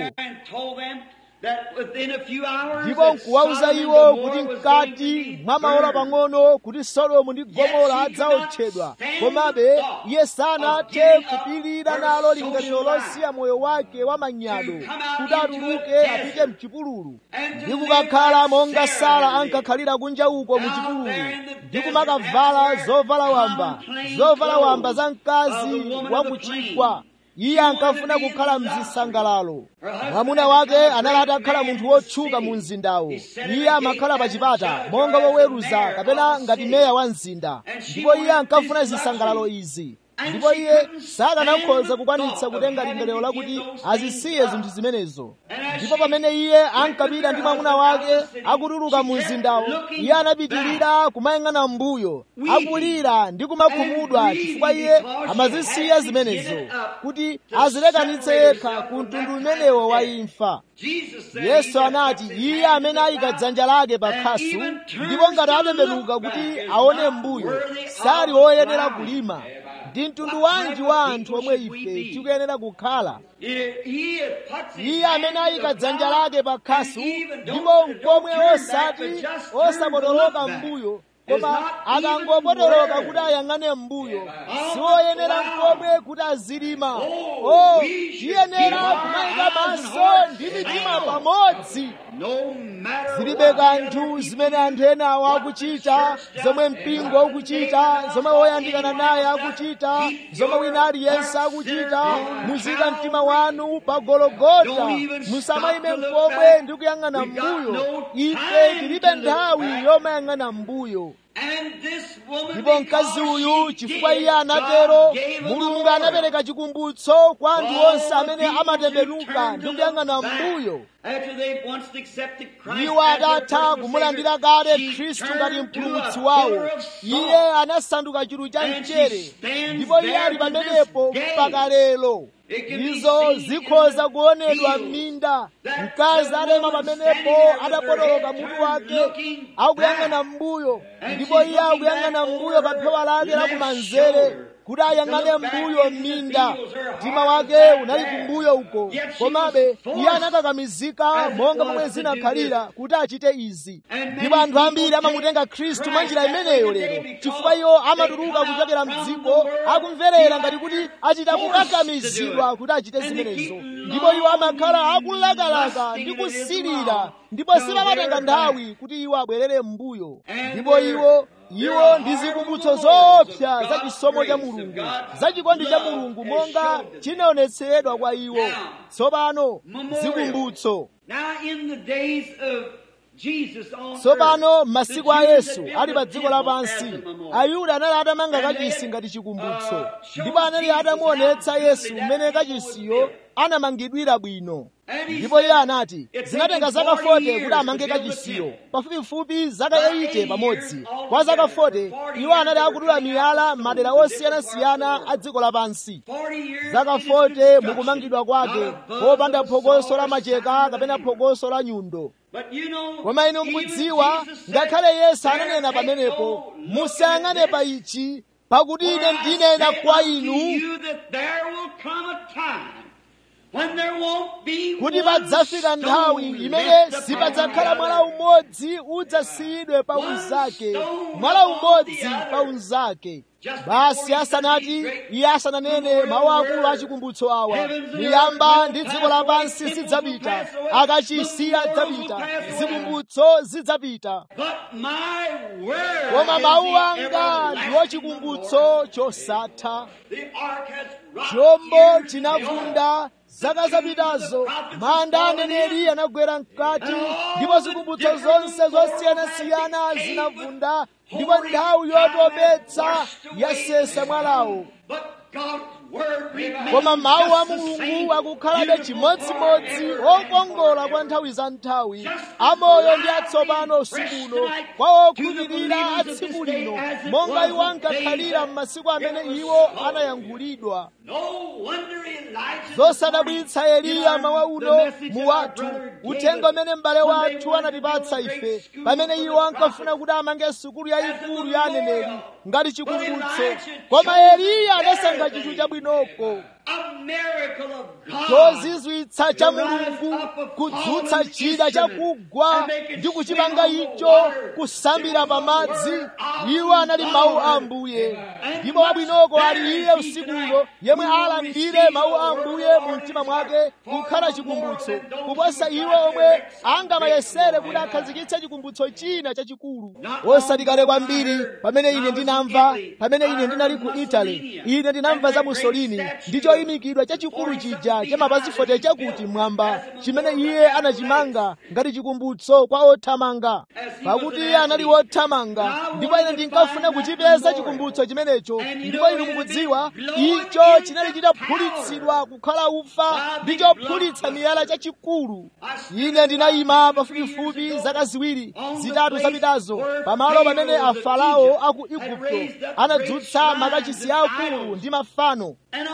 ndipo nkuwauza iwo kuti mkati mwa maola pang'ono kuti sodomu ndi gomora adzaotchedwa komabe iye sanathe kupirira nalo lingaliro losiya moyo wake wa manyado kuti atuluke apite mchipululu ndi kukakhala monga sara ankakhalira kunja uko mu chipululu ndi kumakavala zovala wamba zovala wamba za mkazi wa muchigwa iye ankafuna kukhala mzisangalalo mwamuna wake anali atakhala munthu wotchuka mu mzindawo iye amakhala pa chipata monga woweruza kapena ngati meya wa mzinda ndipo iye ankafuna zisangalalo izi ndipo iye sakanakhoza kukwanitsa kutenga lingaliro lakuti azisiye zinthu zimenezo ndipo pamene iye ankapita ndi mwamuna wake akutuluka mu mzindawo iye anapitirira kumayang'ana mbuyo akulira ndi kumakhumudwa chifukwa iye amazisiya zimenezo kuti azilekanitse yekha ku mtundu umenewo wa imfa yesu anati iye amene ayika dzanja lake pa khasu ndipo ngati atembenuka kuti aone mbuyo sali woyenera kulima ndi mtundu wanji wa anthu omwe ife tikuyenera kukhala iye amene ayika dzanja lake pa khasu ndipo nkomwe osati osapotoloka mbuyo koma akangopotoloka kuti ayang'ane mbuyo siwoyenera nkomwe kuti azilima o tiyenera kumayika maso ndi mitima pamodzi zilibe kanthu zimene anthu ena awo akuchita zomwe mpingo ukuchita zomwe woyandikana naye akuchita zomwe wina aliyense akuchita muzika mtima wanu pa gologota musamayime mkomwe ndi kuyang'ana mbuyo ife tilibe nthawi yomayang'ana mbuyo ndipo mkazi uyu chifukwa iye anatero mulungu anapereka chikumbutso kwa anthu onse amene amatembenuka ndi kuyang'ana mbuyo iwo atatha kumulandira kale khristu ngati mpulumutsi wawo iye anasanduka chinthu cha mchere ndipo iye ali pamenepo mpaka lero izo zikhoza kuonedwa m'minda mkazi atema pamenepo adapotoloka mutu wake akuyang'ana mbuyo ndipo iye akuyang'ana mbuyo pa phewa lake lakumanzere kuti ayang'ane mbuyo m'minda mtima wake unali kumbuyo uko komabe iye anakakamizika monga momwe zinakhalira kuti achite izi ndipo anthu ambiri amamutenga khristu mwa njira imeneyo lero chifukwa iwo amatuluka kuchokera mdziko akumverera ngati kuti achita kukakamizidwa kuti achite zimenezo ndipo iwo amakhala akulakalaka ndi kusilira ndipo simamatenga nthawi kuti iwo abwerere m'mbuyo ndipo iwo iwo ndi zikumbutso zoopsa za chisomo cha mulungu za chikondi cha mulungu monga chinaonetseredwa kwa iwo tsopano zikumbutso tsopano m'masiku a yesu ali pa dziko lapansi ayuda anali atamanga kachisi ngati chikumbutso ndipo anali atamuonetsa yesu mmene kachisiyo anamangidwira bwino ndipo iye anati zinatenga zaka 40 kuti amange kachisiyo pafupifupi zaka 80 pamodzi kwa zaka 40 iwo anali akudula miyala madera osiyanasiyana a dziko lapansi zaka 40 mukumangidwa kwake popanda phokoso la macheka kapena phokoso la nyundo koma inu mukudziwa ngakhale yesu ananena pamenepo musayang'ane pa ichi pakuti ine ndinena kwa inu kuti padzafika nthawi imene sipadzakhala mwala umodzi udzasiyidwe pa unzake mwala umodzi pa unzake basi asanati iye asananene mawu akulu achikumbutso awa miyamba ndi dziko lapansi zidzapita akachisiya adzapita zikumbutso zidzapita koma mawu anga ndiwo chikumbutso chosatha chombo chinavunda zaka zapitazo manda aneneri anagwera mkati ndipo zikumbutso zonse zosiyanasiyana zinavunda ndipo nthawi yotopetsa yasesa mwalawo koma mawu a mulungu akukhalabe chimodzimodzi okongola kwa nthawi za nthawi amoyo ndi atsopano usikuno kwa okhulupirira a tsiku lino monga iwo ankakhalira m'masiku amene iwo anayankhulidwa zosadabwitsa eliya mawa uno mu wathu uthenga umene m'bale wathu anatipatsa ife pamene iwo ankafuna kuti amange sukulu yayikulu ya aneneri ngati chikumbutso koma eliya adasankha chinthu chabwinoko chozizwitsa cha mulungu kudzutsa chida chakugwa ndi kuchipanga icho kusambira pamadzi iwo anali mawu a ambuye ndipo wabwinoko ali iye usikuno yemwe alandire mawu a ambuye mu mtima mwake kukhala chikumbutso kuposa iwo omwe angamayesere kuti akhazikitse chikumbutso china chachikulu osati kale kwambiri pamene ine ndinamva pamene ine ndinali ku italy ine ndinamva za musolini ndicho choyimikidwa chachikulu chija cha mapazi 40 chakuti mwamba chimene iye anachimanga ngati chikumbutso kwa othamanga pakuti iye anali wothamanga ndipo ine ndinkafuna kuchipeza chikumbutso chimenecho ndipo inu mukudziwa icho chinali chitaphulitsidwa kukhala ufa ndi chophulitsa miyala chachikulu ine ndinayima pafupifupi zaka ziwiri zitatu zapitazo pamalo pamene afarao aku igupto anadzutsa makachisi akulu ndi mafano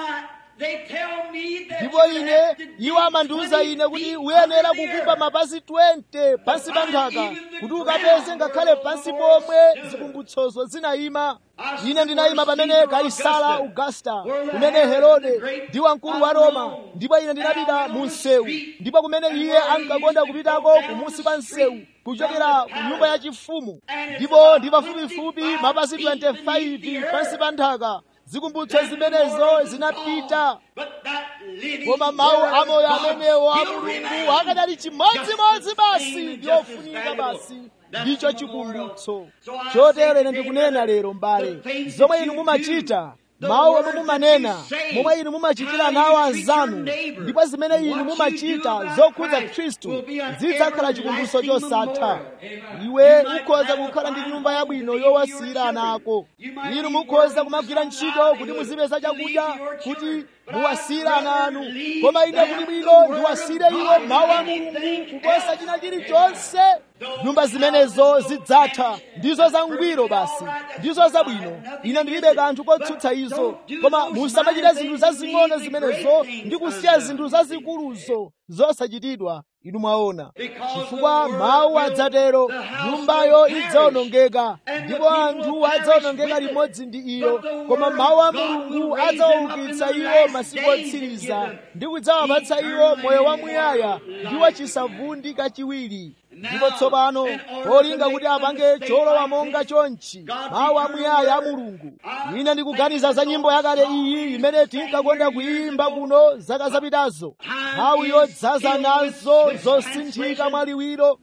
ndipo ine iwo amandiwuza ine kuti uyenera kukumba mapazi 20 pansi pa nthaka kuti ukapeze ngakhale pansi pomwe zikumbutsozo zinayima ine ndinayima pamene kaisala augusta kumene herode ndi wamkulu wa roma ndipo ine ndinapita mu msewu ndipo kumene iye ankakonda kupitako kumunsi kwa msewu kuchokera ku nyumba yachifumu ndipo ndi pafupifupi mapazi 25 pansi pa nthaka zikumbutso zimenezo zinapita koma mawu amoyo amenewo a mulungu akadali chimodzimodzi basi ndi ofunika basi ndicho chikumbutso chotero ine ndikunena lero mbale zomwe inu mumachita mawu omwe mumanena momwe inu mumachitira nawo anzanu ndipo zimene inu mumachita zokhudza khristu zidzakhala chikumbutso chosatha iwe ukhoza kukhala ndi nyumba yabwino yowasiyira ana ako inu mukhoza kumagwira ntchito kuti muzipeza chakudya kuti muwasiyire ana anu koma ine kuti bwino ndiwasiyire iwo mawu a mulungu kuposa china chilichonse nyumba zimenezo zidzatha ndizo zangwiro basi ndizo zabwino ine ndilibe kanthu kotsutsa izo koma musamachite zinthu zazing'ono zimenezo ndi kusiya zinthu zazikuluzo zosachitidwa inu mwaona chifukwa mawu adzatero nyumbayo idzawonongeka ndipo anthu adzawonongeka limodzi ndi iyo koma mawu a mulungu adzawaukitsa iwo masiku otsiriza ndi kudzawapatsa iwo moyo wamuyaya ndi wachisavundi kachiwiri ndipo tsopano polinga kuti apange cholowa monga chonchi mawu amuyaya a mulungu ine ndikuganiza za nyimbo yakale iyi imene tinkakonda kuyimba kuno zaka zapitazo nthawi yodzaza nazo zosinthika mwaliwiro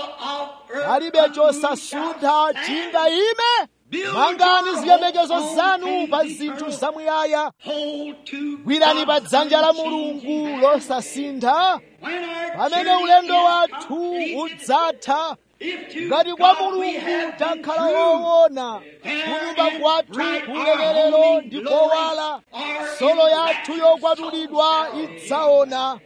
palibe chosasuntha chingayime mangani ziyembekezo zanu pa zinthu zamuyaya gwirani pa dzanja la mulungu losasintha pamene ulendo wathu udzatha ngati kwa mulungu takhala woona kunyumba kwathu kulekerero ndi kowala solo yathu yokwatulidwa idzaona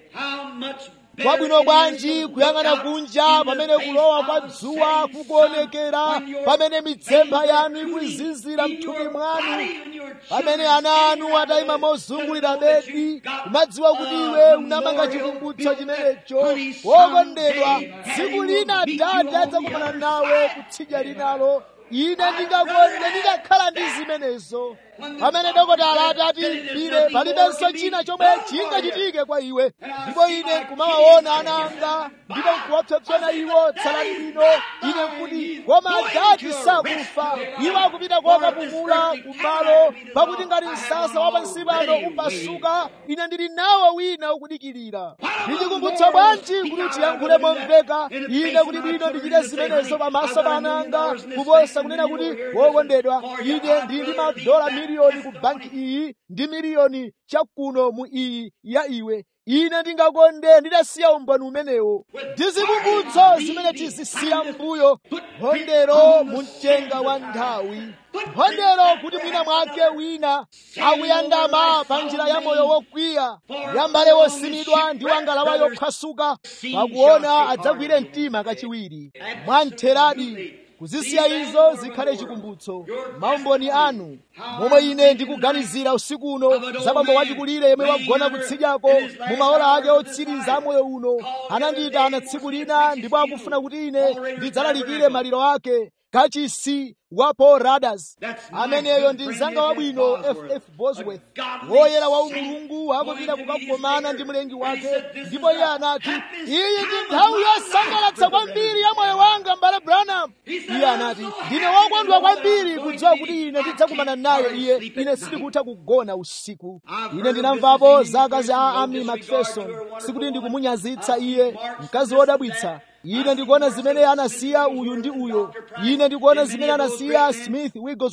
kwabwino bwanji kuyang'ana kunja pamene kulowa kwa dzuwa kukuonekera pamene mitsempha yanu ikuzizira mthupi mwanu pamene ana anu atayima mozungulira bedi kumadziwa kuti iwe unamanga chikumbutso chimenecho wokondedwa tsiku lina atate adzakumana nawe kutsidya linalo ine ndingakonde ndikakhala ndi zimenezo pamene dokotala atati pire palibenso china chomwe chingachitike kwa iwe ndipo ine kumawaona ana anga ndipo nkuwapsopsona iwo tsalani bwino ine nkuti koma adati sakufa iwo akupita kokapumula kumalo pakuti ngati msasa wa pansi pano upasuka ine ndili nawo wina ukudikirira ndichikumbutso bwanji kuti tiyankhule momveka ine kuti bwino ndichite zimenezo pamaso pa ana anga kuposa kunena kuti wokondedwa ine ndili madola miliyoni ku banki iyi ndi miliyoni chakuno mu iyi ya iwe ine ndingakonde nditasiya umboni umenewo ndi zikumbutso zimene tizisiya mbuyo mphondero mu mtenga wa nthawi mphondero kuti mwina mwake wina akuyandama pa njira ya moyo wokwiya ya mbale wosimidwa ndi wangalawa yophwasuka pakuona adzagwire mtima kachiwiri mwamtheradi kuzisiya izo zikhale chikumbutso maumboni anu momwe ine ndikuganizira usiku uno za bambo wachikulire yemwe wagona kutsidyako mu maola ake otsiriza amoyo uno anandiyitana tsiku lina ndipo akufuna kuti ine ndidzalalikire maliro ake kachisi wa Paul Radas ameneyo ndi mzanga wabwino ff bosworth woyera wa umulungu akupita kukakomana ndi mlengi wake ndipo iye anati iyi ndi nthawi yosangalatsa kwambiri ya moyo wanga mbale branham iye anati ndine wokondwa kwambiri kudziwa kuti ine ndidzakumana naye iye ine sindikutha kugona usiku ine ndinamvapo zaka za amy macpherson sikuti ndikumunyazitsa iye mkazi wodabwitsa ine ndikuona zimene anasiya uyu ndi uyo ine ndikuona zimene anasiya smith wigglesworth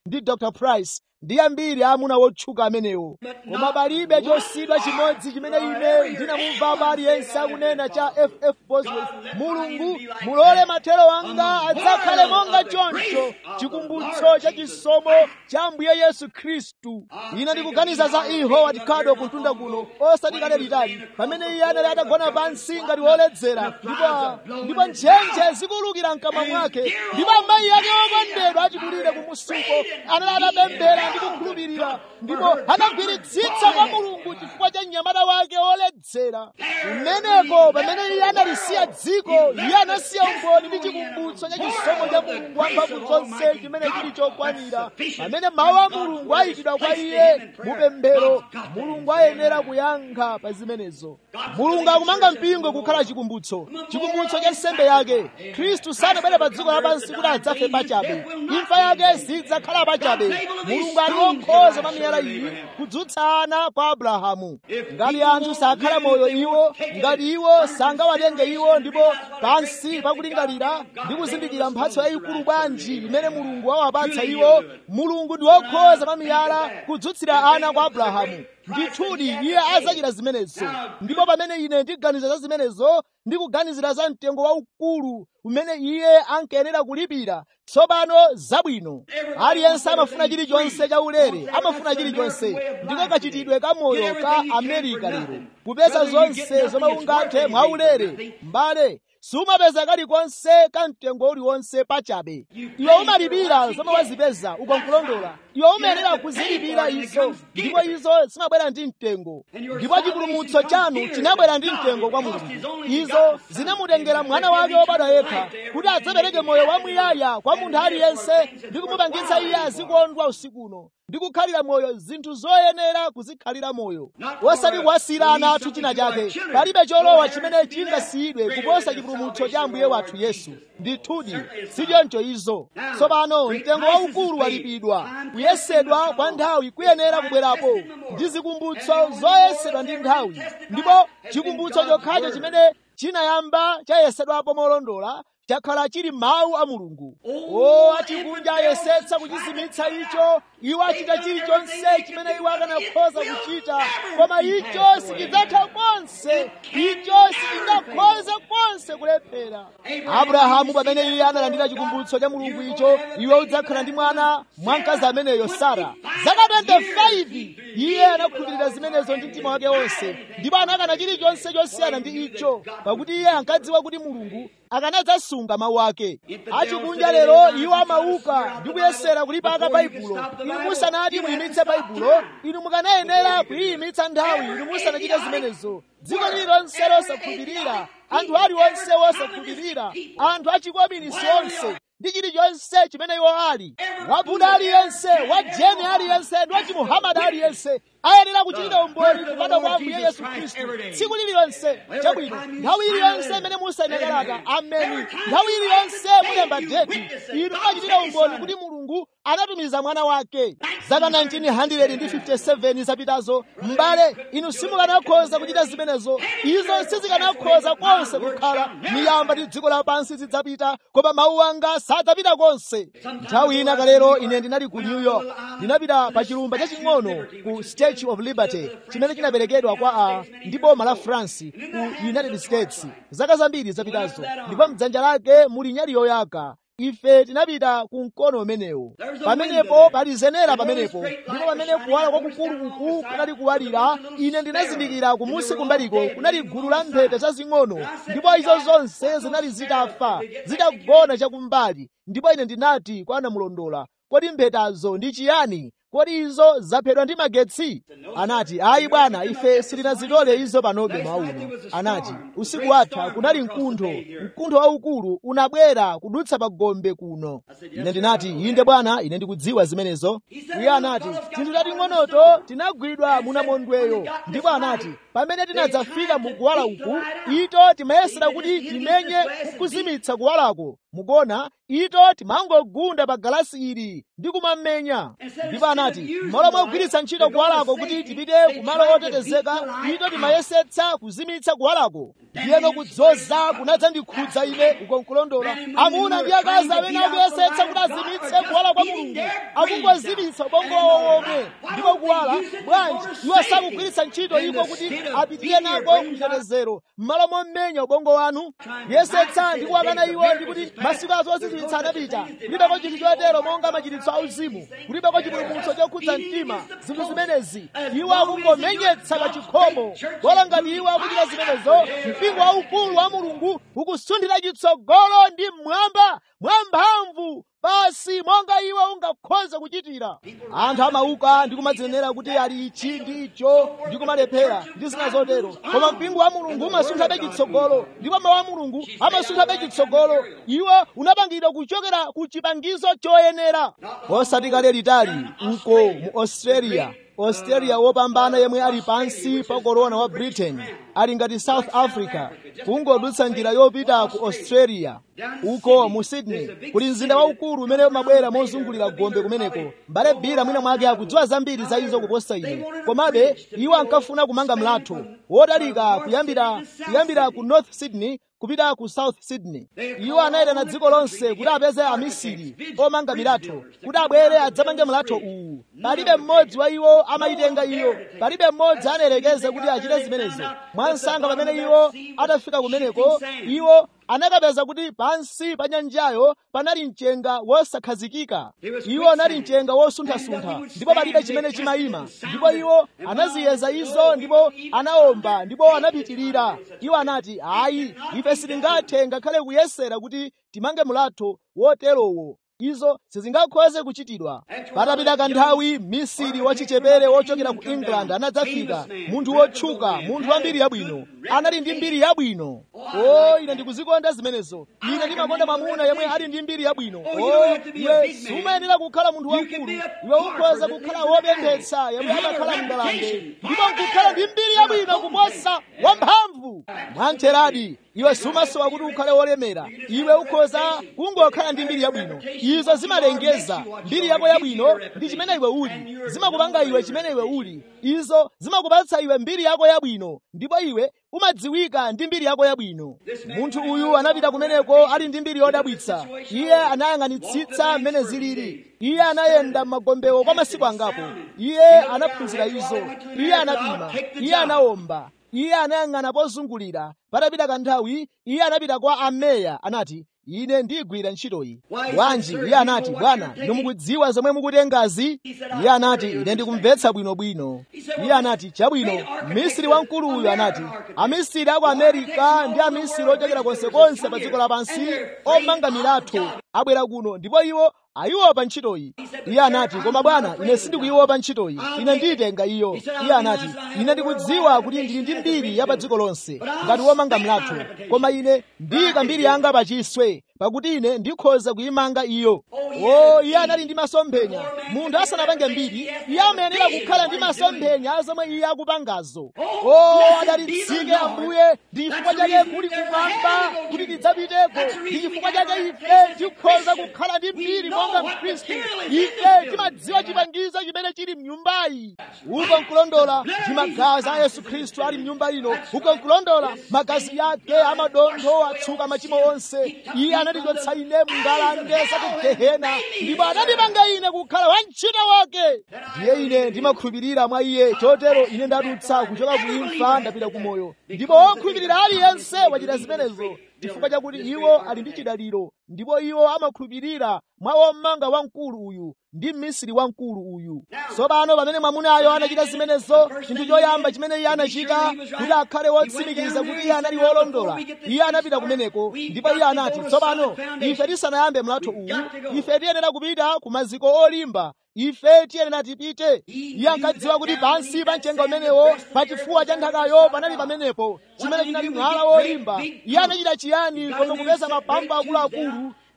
ndi dr price ndi ambiri amuna wotchuka amenewo koma palibe chosiyidwa chimodzi chimene ine ndinamumvapo aliyense akunena cha ff bosworth mulungu mulole mathero wanga adzakhale monga choncho chikumbutso cha chisomo cha ambuye yesu khristu ine ndikuganiza za ihoward kado kuntunda kuno osati kale litali pamene iye anali atagona pansi ngati woledzera ndipo ndipo ntchentche zikulukira mkamwa mwake ndipo amayi ake okondedwa achikulire kumusuko anali atapemphera ndi kukhulupirira ndipo anagwiritsitsa kwa mulungu chifukwa cha mnyamata wake woledzera kumeneko pamene iye analisiya dziko iye anasiya umboni ndi chikumbutso cha chisomo cha mulungu wamphamvu zonse chimene chili chokwanira pamene mawu a mulungu ayikidwa kwa iye mupemphero mulungu ayenera kuyankha pa zimenezo mulungu akumanga mpingo kukhala chikumbutso chikumbutso cha nsembe yake khristu sanabwere pa dziko lapansi kuti adzafe pachabe imfa yake sidzakhala pachabe mulungu ali wokhoza pa miyala iyi kudzutsa ana kwa abrahamu ngati anthu sakhala moyo iwo ngati iwo sangawatenge iwo ndipo pansi pakulingalira ndi kuzindikira mphatso yayikulu bwanji imene mulungu awapatsa iwo mulungu ndi wokhoza pa miyala kudzutsira ana kwa abrahamu ndithudi iye adzachita zimenezo ndipo pamene ine ndiganiza za zimenezo ndikuganizira za mtengo waukulu umene iye ankayenera kulipira tsopano zabwino aliyense amafuna chilichonse cha ulere amafuna chilichonse ndiko kachitidwe ka moyo ka amerika lero kupeza zonse zomwe ungathe mwaulere mbale sumapeza kalikonse ka mtengo uliwonse pachabe iwe umalipira zomwe wazipeza ukonkulondola iwe umayenera kuzilipira izo ndipo izo zimabwera ndi mtengo ndipo chipulumutso chanu chinabwera ndi mtengo kwa mulungu izo zinamutengera mwana wake wobadwa yekha kuti adzapereke moyo wamuyaya kwa munthu aliyense ndi kumupangitsa iye azikondwa usikuno ndi kukhalira moyo zinthu zoyenera kuzikhalira moyo osati kuwasiyira ana athu china chake palibe cholowa chimene chingasiyidwe kuposa chipulumutso cha ambuye wathu yesu ndithudi sichoncho izo tsopano mtengo waukulu walipidwa kuyesedwa kwa nthawi kuyenera kubwerapo ndi zikumbutso zoyesedwa ndi nthawi ndipo chikumbutso chokhacho chimene chinayamba chayesedwapo molondola chakhala chili mawu a mulungu o achikunja ayesetsa kuchizimitsa icho iwo achita chilichonse chimene iwo akanakhoza kuchita koma icho sichidzatha konse icho sichingakhoze konse kulephera abrahamu pamene iye analandira chikumbutso cha mulungu icho iwe udzakhala ndi mwana mwankazi ameneyo sara zaka 25 iye anakhulupirira zimenezo ndi mtima wake wonse ndipo anakana chilichonse chosiyana ndi icho pakuti iye ankadziwa kuti mulungu akanadzasunga mawu ake achikunja lero iwo amauka ndi kuyesera kulipaka baibulo inu musanati muyimitse baibulo inu mukanayenera kuyiyimitsa nthawi inu musanachite zimenezo dziko lililonse losakhulupirira anthu aliwonse wosakhulupirira anthu achikominisi onse ndi chilichonse chimene iwo ali wabuda aliyense wa jeni aliyense ndi wachimuhamadi aliyense ayenera kuchitira umboni kupata kwa ambuye yesu khristu tsiku lililonse chabwino nthawi iliyonse imene musayine kalata ameni nthawi iliyonse mulemba deti inu mumachitira umboni kuti mulungu anatumiza mwana wake zaka 1957 zapitazo m'bale inu simukanakhoza kuchita zimenezo izo sizikanakhoza konse kukhala miyamba ndi dziko lapansi zidzapita koma mawu anga sadzapita konse nthawi ina kalero ine ndinali ku new york ndinapita pa chilumba chaching'ono ku statue of liberty chimene chinaperekedwa kwa a ndi boma la france ku united states zaka zambiri zapitazo ndipo mdzanja lake muli nyali yoyaka ife tinapita ku mkono umenewo pamenepo pali zenera pamenepo ndipo pamene kuwala kwakukulu uku kunali kuwalira ine ndinazindikira kumusi kumbaliko kunali gulu la mphete zazing'ono ndipo izo zonse zinali zitafa zitagona chakumbali ndipo ine ndinati kwa anamulondola kodi mphetazo ndi chiyani kodi izo zaphedwa ndi magetsi anati ayi bwana ife sitinazitole izo panobe mwauno anati usiku watha kunali mkuntho mkuntho waukulu unabwera kudutsa pa gombe kuno ine ndinati inde bwana ine ndikudziwa zimenezo iye anati tinthu tating'onoto tinagwidwa munamondweyo ndipo anati pamene tinadzafika mu kuwala uku ito timayesera kuti timenye kukuzimitsa kuwalako mukuona ito timangogunda pa galasi ili ndi kumamenya ndipo anati m'malo mogwiritsa ntchito kuwalako kuti tipite kumalo otetezeka ito timayesetsa kuzimitsa kuwalako ndiyeno kudzoza kunadzandikhudza ine ukonkulondola amuna ndi akazi amene akuyesetsa kuti azimitse kuwala kwa mulungu akungozimitsa ubongo wawo womwe ndipo kuwala bwanji iwo sakugwiritsa ntchito iko kuti apitire nako kutetezero m'malo momenya ubongo wanu yesetsa ndi kuwakana iwo ndi kuti masiku azo ozizimitsa anapita kulibeko chinthu chotero monga machiritso auzimu kulibeko chipulumutso chokhudza mtima zinthu zimenezi iwo akungomenyetsa pa chikhomo bola ngati iwo akuchita zimenezo mpingo waukulu wa mulungu ukusundira chitsogolo ndi mmwamba mwamphamvu basi monga iwe ungakhoza kuchitira anthu amauka ndi kumadzinenera kuti ali ichi ndi icho ndi kumalephera ndi zina zotero koma mpingo wa mulungu umasunthabe chitsogolo ndipo mawu a mulungu amasunthabe chitsogolo iwo unapangidwa kuchokera ku chipangizo choyenera osati kale litali uko mu australia australia wopambana yemwe ali pansi pa korona wa britain ali ngati south africa kungodutsa njira yopita ku australia uko mu sydney kuli mzinda waukulu umene umabwera mozungulira gombe kumeneko mbale bira mwina mwake akudziwa zambiri za izo kuposa ine komabe iwo ankafuna kumanga mlatho wotalika kuyambira kuyambira ku north sydney kupita ku south sydney iwo anayitana dziko lonse kuti apeze amisiri omanga milatho kuti abwere adzamange mlatho uwu palibe mmodzi wa iwo amayitenga iyo palibe mmodzi anayerekeza kuti achite zimenezo mwansanga pamene iwo atafika kumeneko iwo anakapeza kuti pansi pa nyanjayo panali mchenga wosakhazikika iwo anali mchenga wosunthasuntha ndipo palibe chimene chimayima ndipo iwo anaziyeza izo ndipo anaomba ndipo anapitirira iwo anati ayi ife sitingathe ngakhale kuyesera kuti timange mlatho woterowo izo sizingakhoze kuchitidwa patapita kanthawi misiri wachichepere wochokera ku england anadzafika munthu wotchuka munthu wa mbiri yabwino anali ndi mbiri yabwino o ine ndikuzikonda zimenezo ine ndimakonda mwamuna yemwe ali ndi mbiri yabwino o iwe sumayenera kukhala munthu wamkulu iwe ukhoza kukhala wopembetsa yemwe amakhala mngalande ndipo nkukhala ndi mbiri yabwino kuposa wamphamvu mwamtheradi iwe sumasowa kuti ukhale wolemera iwe ukhoza kungokhala ndi mbiri yabwino izo zimalengeza mbiri yako yabwino ndi chimene iwe uli zimakupanga iwe chimene iwe uli izo zimakupatsa iwe mbiri yako yabwino ndipo iwe umadziwika ndi mbiri yako yabwino munthu uyu anapita kumeneko ali ndi mbiri yodabwitsa iye anayang'anitsitsa mmene zilili iye anayenda m'magombewo kwa masiku angapo iye anaphunzira izo iye anapima iye anaomba iye anayang'ana pozungulira patapita kanthawi iye anapita kwa ameya anati ine ndigwira ntchitoyi bwanji iye anati bwana inu mukudziwa zomwe mukutengazi iye anati ine ndikumvetsa bwinobwino iye anati chabwino misiri wamkulu uyu anati amisiri aku amerika ndi amisiri ochokera konsekonse pa dziko lapansi omanga milatho abwera kuno ndipo iwo ayiopa ntchitoyi iye anati koma bwana ine sindikuyiopa ntchitoyi ine ndiyitenga iyo iye anati ine ndikudziwa kuti ndili ndi mbiri ya pa dziko lonse ngati womanga mlatho koma ine ndiyika mbiri yanga pachiswe pakuti ine ndikhoza kuyimanga iyo o iye anali ndi masomphenya munthu asanapange mbiri iye amayenera kukhala ndi masomphenya zomwe iye akupangazo o adalitsike ambuye ndi chifukwa chake kuli kumwamba kuti tidzapiteko ndi chifukwa chake ife tikhoza kukhala ndi mbiri monga mkhristu ife timadziwa chipangizo chimene chili mnyumbayi uko nkulondola ndi magazi a yesu khristu ali mnyumba ino uko nkulondola magazi yake amadontho atsuka machimo onse iye anatichotsa ine mngalande za ku gehena ndipo anandipanga ine kukhala wantchito wake ndiye ine ndimakhulupirira mwa iye chotero ine ndadutsa kuchoka ku imfa ndapita ku moyo ndipo wokhulupirira aliyense wachita zimenezo chifukwa chakuti iwo ali ndi chidaliro ndipo iwo amakhulupirira mwa womanga wamkulu uyu ndi mmisiri wamkulu uyu tsopano pamene mwamunayo anachita zimenezo chinthu choyamba chimene iye anachita kuti akhale wotsimikiza kuti iye anali wolondola iye anapita kumeneko ndipo iye anati tsopano ife tisanayambe mlatho uwu ife tiyenera kupita ku maziko olimba ife tiyenera tipite iye ankadziwa kuti pansi pa mchenga umenewo pa chifuwa cha nthakayo panali pamenepo chimene chinali mwala wolimba iye anachita chiyani koma kupeza mapambo akuluakulu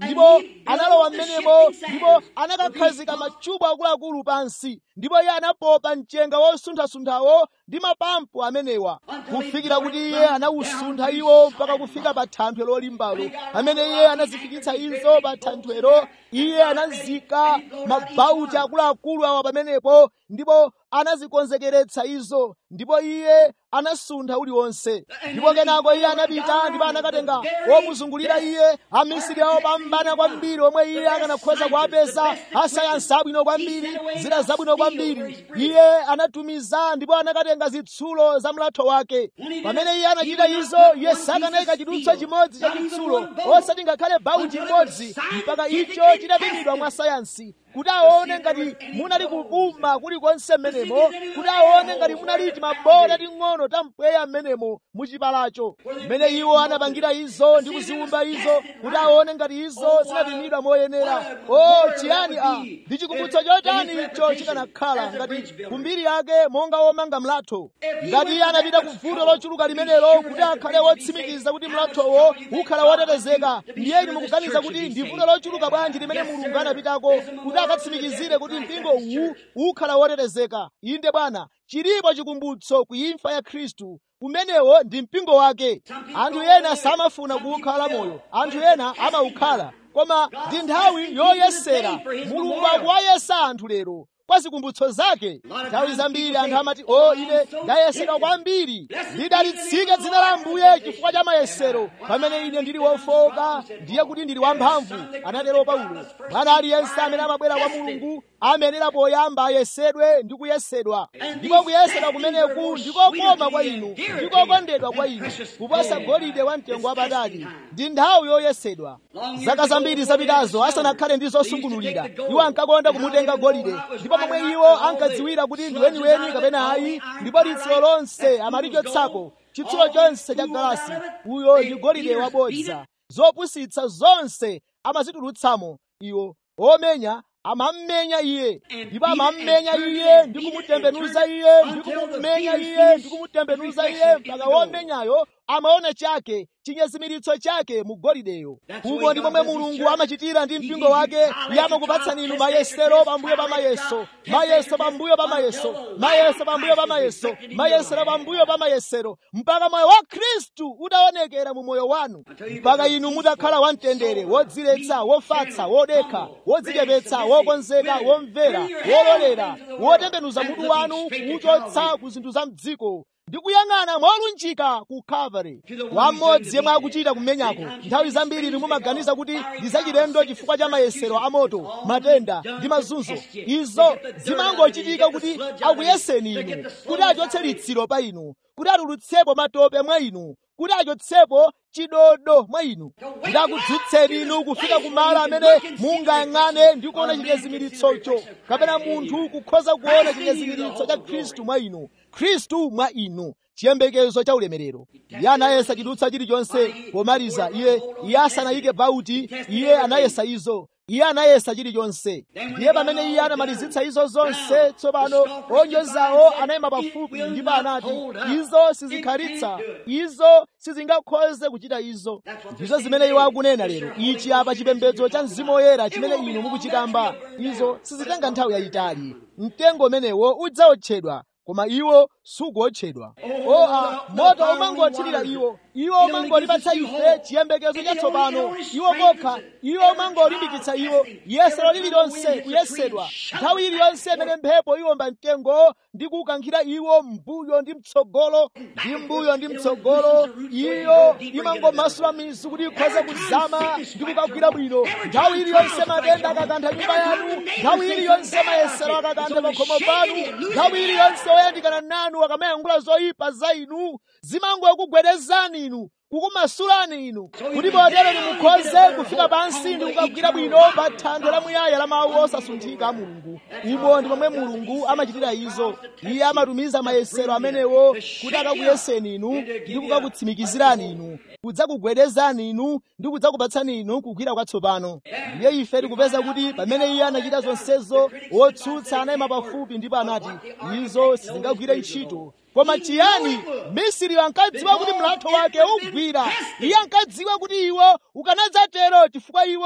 ndipo analowa m'menemo ndipo anakakhazika machubu akuluakulu pansi ndipo iye anapopa mchenga wosuntha-sunthawo ndi mapampu amenewa kufikira kuti iye anawusuntha iwo mpaka kufika pa thanthwe lolimbalo amene iye anazifikitsa izo pa thanthwero iye anazika mabauti akuluakulu awa pamenepo ndipo anazikonzekeretsa izo ndipo iye anasuntha uliwonse ndipo kenako iye anapita ndipo anakatenga omuzungulira iye amisiri awo pambana kwambiri omwe iye akanakhoza kuwapeza asayansi abwino kwambiri zida zabwino kwambiri iye anatumiza ndipo anakatenga zitsulo za mlatho wake pamene iye anachita izo iye sakanayika chidutswa chimodzi cha chitsulo osati ngakhale bauti imodzi mpaka icho chitapimidwa mwa sayansi kuti aone ngati munali kubuma kulikonse mmenemo kuti aone ngati munali timabola ting'ono tampweya mmenemo muchipalacho mmene iwo anapangira izo ndi kuziwumba izo kuti aone ngati izo zinapimidwa moyenera o chiyani a ndi chikumbutso chotani icho chikanakhala ngati kumbiri yake monga womanga mlatho ngati iye anapita ku vuto lochuluka limenelo kuti akhale wotsimikiza kuti mlathowo ukhala wotetezeka ndiyeni mukuganiza kuti ndi vuto lochuluka bwanji limene mulungu anapitako kuti akatsimikizire kuti mpingo uwu ukhala wotetezeka inde bwana chilipo chikumbutso ku imfa ya khristu umenewo ndi mpingo wake anthu ena samafuna kuwukhala moyo anthu ena amawukhala koma ndi nthawi yoyesera mulungu akuwayesa anthu lero kwa zikumbutso zake nthawi zambiri anthu amati o ine ndayesera kwambiri lidalitsike dzina la ambuye chifukwa cha mayesero pamene ine ndili wofowoka ndiye kuti ndili wamphamvu anatero paulo mwana aliyense amene amabwera kwa mulungu amenera poyamba ayesedwe ndi kuyesedwa ndipo kuyesedwa kumeneku ndikokoma kwa inu ndikokondedwa kwa inu kuposa golide wa mtengo wapatali ndi nthawi yoyesedwa zaka zambiri zapitazo asanakhale ndi zosungunulira iwo ankakonda kumutenga golide ndipo momwe iwo ankadziwira kuti ndi weniweni kapena ayi ndipo litsiro lonse amalichotsako chitsulo chonse cha galasi uyo ndi golide wabodza zopusitsa zonse amazitulutsamo iwo omenya amammenya iye ndipo amammenya iye ndi kumutembenuza iye ndi kumumenya iye ndi kumutembenuza iye mpaka womenyayo amaona chake chinyezimiritso chake mu golideyo umo ndi momwe mulungu amachitira ndi mpingo wake iye amakupatsani inu mayesero pambuyo pa mayeso mayeso pambuyo pa mayeso mayeso pambuyo pa mayeso mayesero pambuyo pa mayesero mpaka moyo wa khristu utaonekera mu moyo wanu mpaka inu mutakhala wamtendere wodziletsa wofatsa wodekha wodzichepetsa wokonzeka womvera wololera wotembenuza mutu wanu kuwuchotsa ku zinthu za mdziko ndi kuyang'ana molunjika ku calvary wamodzi yemwe akuchita kumenyako nthawi zambiri inu mumaganiza kuti ndi zachilendo chifukwa cha mayesero amoto matenda ndi mazunzo izo zimangochitika kuti akuyeseni inu kuti achotse litsiro pa inu kuti atulutsepo matope mwa inu kuti achotsepo chidodo mwa inu kuti akudzutseni inu kufika kumalo amene mungayang'ane ndi kuona chinyezimiritsocho kapena munthu kukhoza kuona chinyezimiritso cha khristu mwa inu khristu mwa inu chiyembekezo cha ulemerero iye anayesa chidutsa chilichonse pomaliza iye iye asanayike bauti iye anayesa izo iye anayesa chilichonse ndiye pamene iye anamalizitsa izo zonse tsopano onyozawo anayima pafupi ndipo anati izo sizikhalitsa izo sizingakhoze kuchita izo ndizo zimene iwo akunena lero ichi apa chipembedzo cha mzimu woyera chimene inu mukuchitamba izo sizitenga nthawi yayitali mtengo umenewo udzaotchedwa koma iwo sukuotchedwa o a moto umangothirira iwo iwo umangolipatsa ife chiyembekezo chatsopano iwo kokha iwo umangolimbikitsa iwo yesero lililonse kuyesedwa nthawi iliyonse imene mphepo iwomba mtengo ndi kukankhira iwo mbuyo ndi mtsogolo ndi mbuyo ndi mtsogolo iyo imangomasula mizu kuti ikhoze kuzama ndi kukagwira bwino nthawi iliyonse matenda akakantha nyumba yanu nthawi iliyonse mayesero akakantha pakhomo panu nthawi iliyonse oyandikana nanu akamayankhula zoyipa za inu zimangokugwedezani inu kukumasulani inu kuti potero nimukhoze kufika pansi ndi kukagwira bwino pa thanthwe lamuyaya la mawu osasunthika a mulungu umo ndi momwe mulungu amachitira izo iye amatumiza mayesero amenewo kuti akakuyeseni inu ndi kukakutsimikizirani inu kudzakugwedezani inu ndi kudzakupatsani inu kugwira kwatsopano ndiye ife tikupeza kuti pamene iye anachita zonsezo wotsutsa anayima pafupi ndipo anati izo sizingagwire ntchito koma chiyani misiri ankadziwa kuti mlatho wake ugwira iye ankadziwa kuti iwo ukanadzatero chifukwa iwo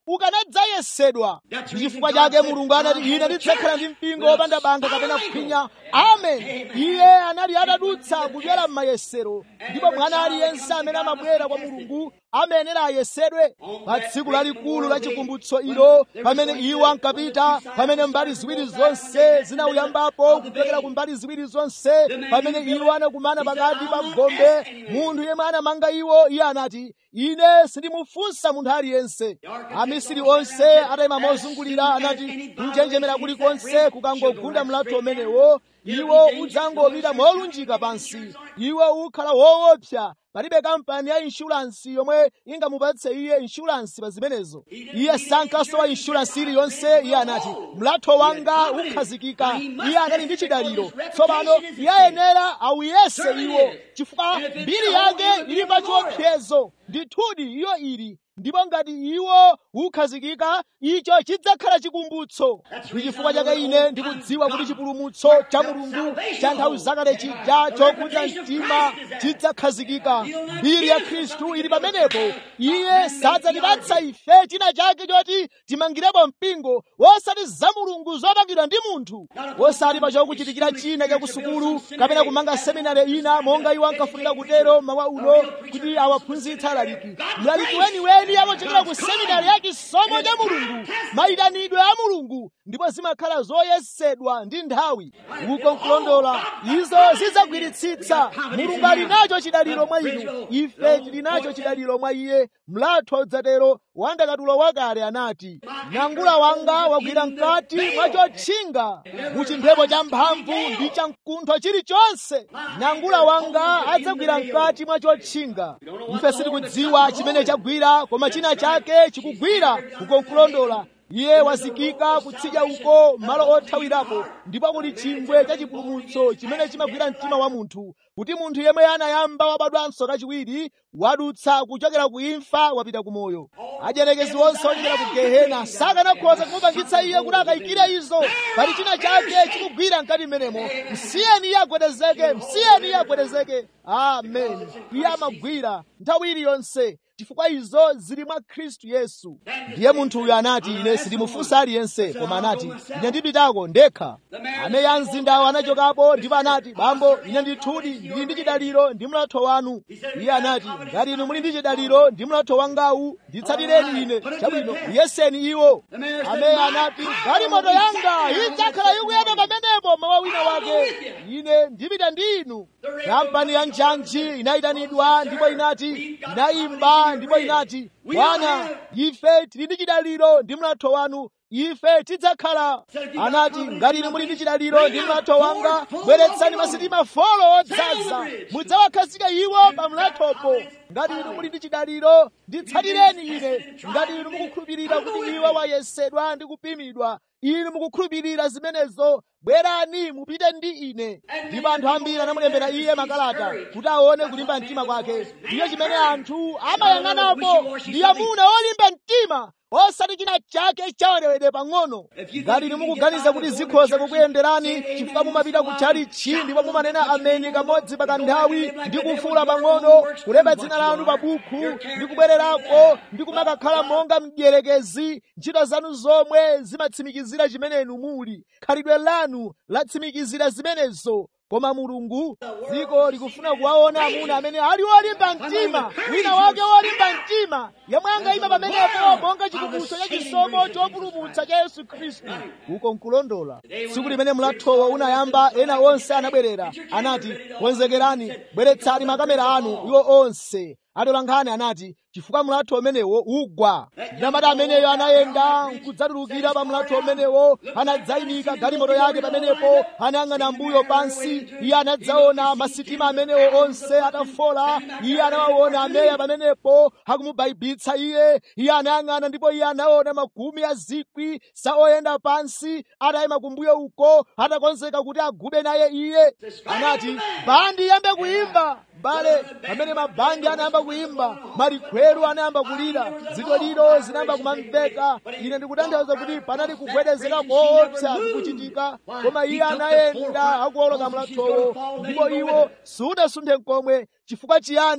ukanadzayesedwa ndi chifukwa chake mulungu anati ine ndidzakhala ndi mpingo wopanda banga kapena kuphinya amen iye anali atadutsa kuchera m'mayesero ndipo mwana aliyense amene amabwera kwa mulungu amayenera ayesedwe pa tsiku lalikulu la chikumbutso ilo pamene iwo ankapita pamene mbali ziwiri zonse zinauyambapo kupekera ku mbali ziwiri zonse pamene iwo anakumana pakati pa gombe munthu yemwe anamanga iwo iye anati ine sindimufunsa munthu aliyense amisiri onse atayima mozungulira anati kunjenjemera kulikonse kukangogunda mlatho umenewo iwo udzangopita molunjika pansi iwo ukhala woopsa palibe kampani ya inshuransi yomwe ingamupatse iye inshuransi pa zimenezo iye sankasowa inshuransi iliyonse iye anati mlatho wanga ukhazikika iye anali ndi chidaliro tsopano iye ayenera awuyese iwo chifukwa mbiri yake ili pa chiopsezo ndithudi iyo ili ndipo ngati iwo ukhazikika icho chidzakhala chikumbutso ndi chifukwa chake ine ndikudziwa kuti chipulumutso cha mulungu cha nthawi zakale chija chokuza mtima chidzakhazikika mbiri ya khristu ili pamenepo iye sadzatipatsa ife china chake choti timangirepo mpingo wosati za mulungu zopangidwa ndi munthu wosati pa chokuchitikira china cha kusukulu kapena kumanga seminari ina monga iwo ankafunira kutero mawa uno kuti awaphunzitsa alaliki mlaliki weniweni amachokera ku seminari ya chisomo cha mulungu mayitanidwe a mulungu ndipo zimakhala zoyesedwa ndi nthawi uko nkulondola izo zidzagwiritsitsa mulungu ali nacho chidaliro mwa inu ife tili nacho chidaliro mwa iye mlatho udzatero wandakatulo wakale anati nangula wanga wagwira mkati mwa chotchinga mu chimphepo cha mphamvu ndi cha mkuntho chilichonse nangula wanga adzagwira mkati mwa chotchinga ife sitikudziwa chimene chagwira koma china chake chikugwira uko nkulondola iye wazikika kutsidya uko malo othawirapo ndipo kuli chingwe cha chipulumutso chimene chimagwira mtima wa munthu kuti munthu yemwe anayamba wabadwanso kachiwiri wadutsa kuchokera ku imfa wapita ku moyo ajerekezi onse ochokera ku gehena sakanakhoza kumupangitsa iye kuti akayikire izo pali china chake chikugwira mkati mmenemo msiyeni iye agwedezeke msiyeni iye agwedezeke amen iye amagwira nthawi iliyonse chifukwa izo zili mwa khristu yesu ndiye munthu uyu anati ine sindimufunsa aliyense koma anati ine ndipitako ndekha ameya a mzindawo anachokapo ndipo anati bambo ine ndithudi ndili ndi chidaliro ndi mlatho wanu iye anati ngati inu muli ndi chidaliro ndi mlatho wangawu nditsatireni ine chabwino yeseni iwo ameya anati galimoto yanga idzakhala ikuyenda pamenepo mawa wina wake ine ndipita ndi inu kampani ya njanji inayitanidwa ndipo inati inayimba ndipo inati bwana ife tili ndi chidaliro ndi mlatho wanu ife tidzakhala anati ngati inu muli ndi chidaliro ndi mlatho wanga bweretsani masitima folo odzaza mudzawakhazika iwo pa mlathopo ngati inu muli ndi chidaliro nditsatireni ine ngati inu mukukhulupirira kuti iwo wayesedwa ndi kupimidwa inu mukukhulupirira zimenezo bwerani mupite ndi ine ndipo anthu ambiri anamulembera iye makalata kuti aone kulimba mtima kwake ndiyo chimene anthu amayang'anapo ndi amuna olimba mtima osati china chake chawerewere pang'ono ngati inu mukuganiza kuti zikhoza kukuyenderani chifukwa mumapita ku chalichi ndipo mumanena ameni kamodzi pa kanthawi ndi kufuula pang'ono kulemba dzina lanu pa bukhu ndi kubwererako ndi kumakakhala monga mdierekezi ntchito zanu zomwe zimatsimikizira chimene inu muli khalidwe lanu latsimikizira zimenezo koma mulungu dziko likufuna kuwaona amuna amene ali olimba mtima wina wake wolimba mtima yemwe angayima pamenepo monga chikumbutso cha chisomo chopulumutsa cha yesu khristu uko nkulondola tsiku limene mlathowo unayamba ena onse anabwerera anati konzekerani bweretsani makamera anu iwo onse atolankhani anati chifukwa mlatho umenewo ugwa nyamata ameneyo anayenda nkudzatulukira pa mlatho umenewo anadzayimika galimoto yake pamenepo anayang'ana mbuyo pansi iye anadzaona masitima amenewo onse atafola iye anawaona ameya pamenepo akumubaibitsa iye iye anayang'ana ndipo iye anaona makumi a zikwi sa oyenda pansi atayima kumbuyo uko atakonzeka kuti agube naye iye anati bandi iyambe kuimba bale pamene mabandi anayamba kuimba malikhweru anayamba kulira zitoliro zinayamba kumamveka ine ndikutanthauza kuti panali kugwedezeka koopsa kukuchitika koma iye anayenda akuwoloka mlathowo ndipo iwo sunasunthe n'komwe chifukwa chiyani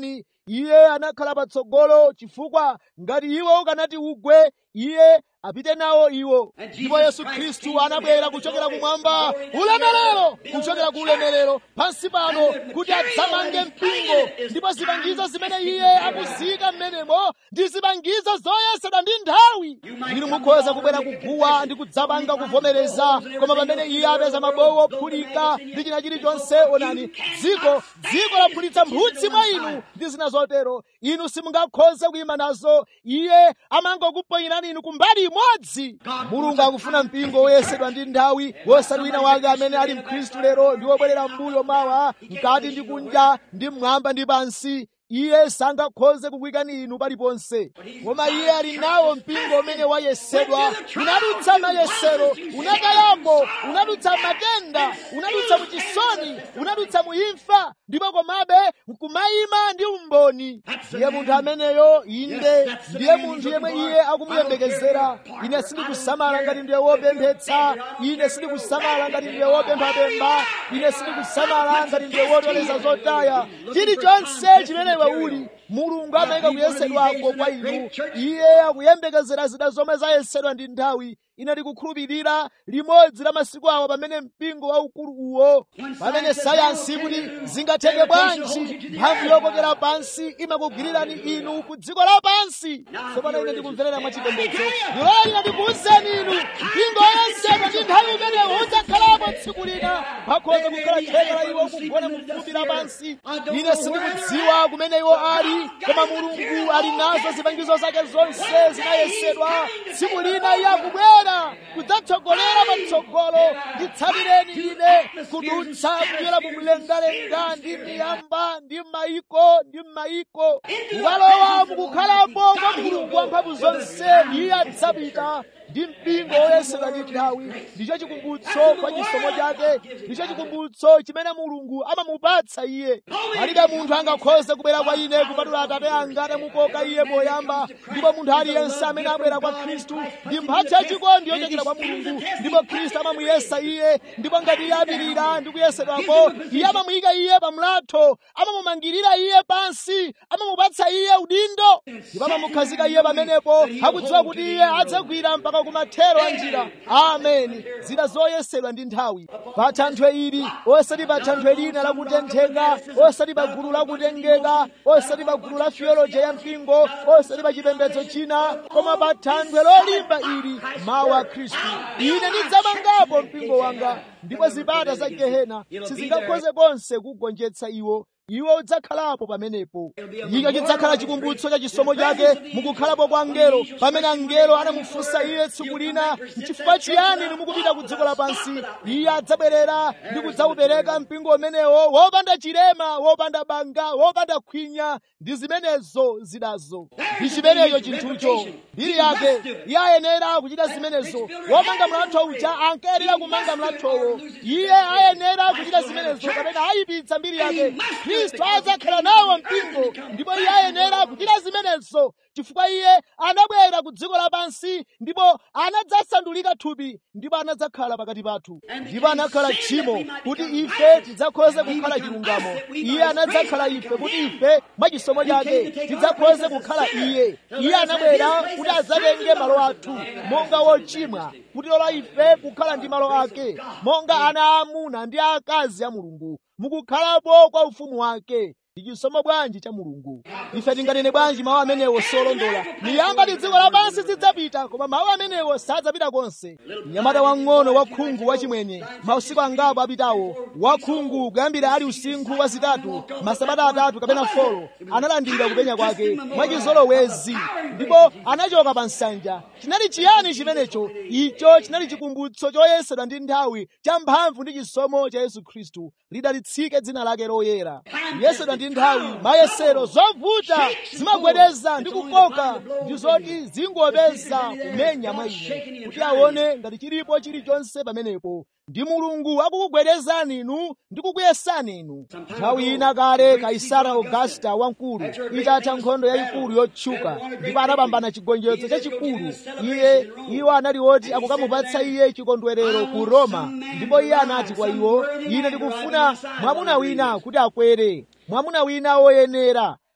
iye anakhala patsogolo chifukwa ngati iwo ukanati ugwe iye apite nawo iwo ndipo yesu khristu anabwera kuchokera kumwamba ulemerero kuchokera ku ulemerero pansi pano kuti adzamange mpingo ndipo zipangizo zimene iye akuziyika m'menemo ndi zipangizo zoyesedwa ndi nthawi inu mukhoza kubwera kuguwa ndi kudzapanga kuvomereza koma pamene iye apeza mabowo ophulika ndi china chilichonse onani dziko dziko laphulitsa mphutsi mwa inu ndi zina zotero inu simungakhoze kuyima nazo iye amangokuponyerani inu kumbali imodzi mulungu akufuna mpingo woyesedwa ndi nthawi wosati wina wake amene ali mkhristu lero ndi wobwerera mbuyo mawa mkati ndi kunja ndi mmwamba ndi pansi iye sangakhoze kukuyikani inu paliponse koma iye ali nawo mpingo umene wayesedwa unadutsa mayesero unakalapo unadutsa matenda unadutsa muchisoni unadutsa muimfa ndipo komabe nkumayima ndi umboni ndiye munthu ameneyo inde ndiye munthu yemwe iye akumuyembekezera ine sindikusamala ngati ndiye wopemphetsa ine sindikusamala ngati ndiye wopemphapempha ine sindikusamala ngati ndiye wotoleza zotaya chilichonse chimene iwe uli mulungu amayika kuyesedwako kwa inu iye akuyembekezera zida zomwe zayesedwa ndi nthawi ine ndikukhulupirira limodzi la masiku awa pamene mpingo waukulu uwo pamene sayansi kuti zingatheke bwanji mphamvu yokokera pansi imakugwirirani inu ku dziko lapansi tsopano ine ndikumverera mwachipembedzo ndiloleni ndikuwuzeni inu mpingo woyesedwa ndi nthawi imene udzakhalapo tsiku lina pakhoza kukhala theka la iwo kugona mu fumbi lapansi ine sindikudziwa kumene iwo ali koma mulungu ali nazo zipangizo zake zonse zinayesedwa tsiku lina iye akubwera kudzatsogolera patsogolo nditsatireni ine kudutsa kuyera mu mlengalenga ndi miyamba ndi mayiko ndi mayiko kukalowa mukukhalapo kwa mulungu wamphamvu zonse iye adzapita ndi mpingo woyesedwa ndi nthawi ndicho chikumbutso kwa chisomo chake ndicho chikumbutso chimene mulungu amamupatsa iye palibe munthu angakhoze kubwera kwa ine kupatula atate anga atamukoka iye poyamba ndipo munthu aliyense amene abwera kwa khristu ndi mphatso yachikondi yochokera kwa mulungu ndipo khristu amamuyesa iye ndipo ngati iye apirira ndi kuyesedwako iye amamuyika iye pamlatho amamumangirira iye pansi amamupatsa iye udindo ndipo amamukhazika iye pamenepo akudziwa kuti iye adzagwira mpaka kumathero a njira ameni zida zoyesedwa ndi nthawi pa thanthwe ili osati pa thanthwe lina lakutentheka osati pa gulu lakutengeka osati pa gulu la theoloji ya mpingo osati pa chipembedzo china koma pa thanthwe lolimba ili mawu a khristu ine ndidzamangapo mpingo wanga ndipo zipata za gehena sizingakhoze konse kugonjetsa iwo iwo udzakhalapo pamenepo ika chidzakhala chikumbutso cha chisomo chake mukukhalapo kwa angelo pamene angelo anamufunsa iye tsiku lina nchifukwa chiyani inu mukupita ku dziko lapansi iye adzabwerera ndi kudzaupereka mpingo umenewo wopanda chilema wopanda banga wopanda khwinya ndi zimenezo zidazo ndi chimenecho chinthucho mbiri yake iye ayenera kuchita zimenezo womanga mlatho uja ankayenera kumanga mlathowo iye ayenera kuchita zimenezo kapena ayipitsa mbiri yake khristu adzakhala nawo mpingo ndipo iye ayenera kuchita zimenezo chifukwa iye anabwera ku dziko lapansi ndipo anadzasandulika thupi ndipo anadzakhala pakati pathu ndipo anakhala tchimo kuti ife tidzakhoze kukhala chilungamo iye anadzakhala ife kuti ife mwachisomo chake tidzakhoze kukhala iye iye anabwera kuti adzatenge malo athu monga wochimwa kutilola ife kukhala ndi malo ake monga ana aamuna ndi aakazi a mulungu mukukhalapo kwa ufumu wake ndi chisomo bwanji cha mulungu ife tinganene bwanji mawu amenewo solondola miyamba ndi dziko lapansi zidzapita koma mawu amenewo sadzapita konse mnyamata wang'ono wakhungu wachimwenye mausiku angapo apitawo wakhungu kuyambira ali usinkhu wazitatu masabata atatu kapena folo analandira kupenya kwake mwachizolowezi ndipo anachoka pa nsanja chinali chiyani chimenecho icho chinali chikumbutso choyesedwa ndi nthawi cha mphamvu ndi chisomo cha yesu khristu lidalitsike dzina lake loyera kuyesedwa ndi nthawi mayesero zovuta zimagwedeza ndi kukoka ndi zoti zingopeza kumenya mwa ine kuti aone ngati chilipo chilichonse pamenepo ndi mulungu akukugwedezani inu ndi kukuyesani inu nthawi ina kale kaisara augusta wamkulu itatha nkhondo yayikulu yotchuka ndipo anapambana chigonjetso chachikulu iye iwo anali oti akukamupatsa iye chikondwerero ku roma ndipo iye anati kwa iwo ine ndikufuna mwamuna wina kuti akwere mwamuna wina woyenera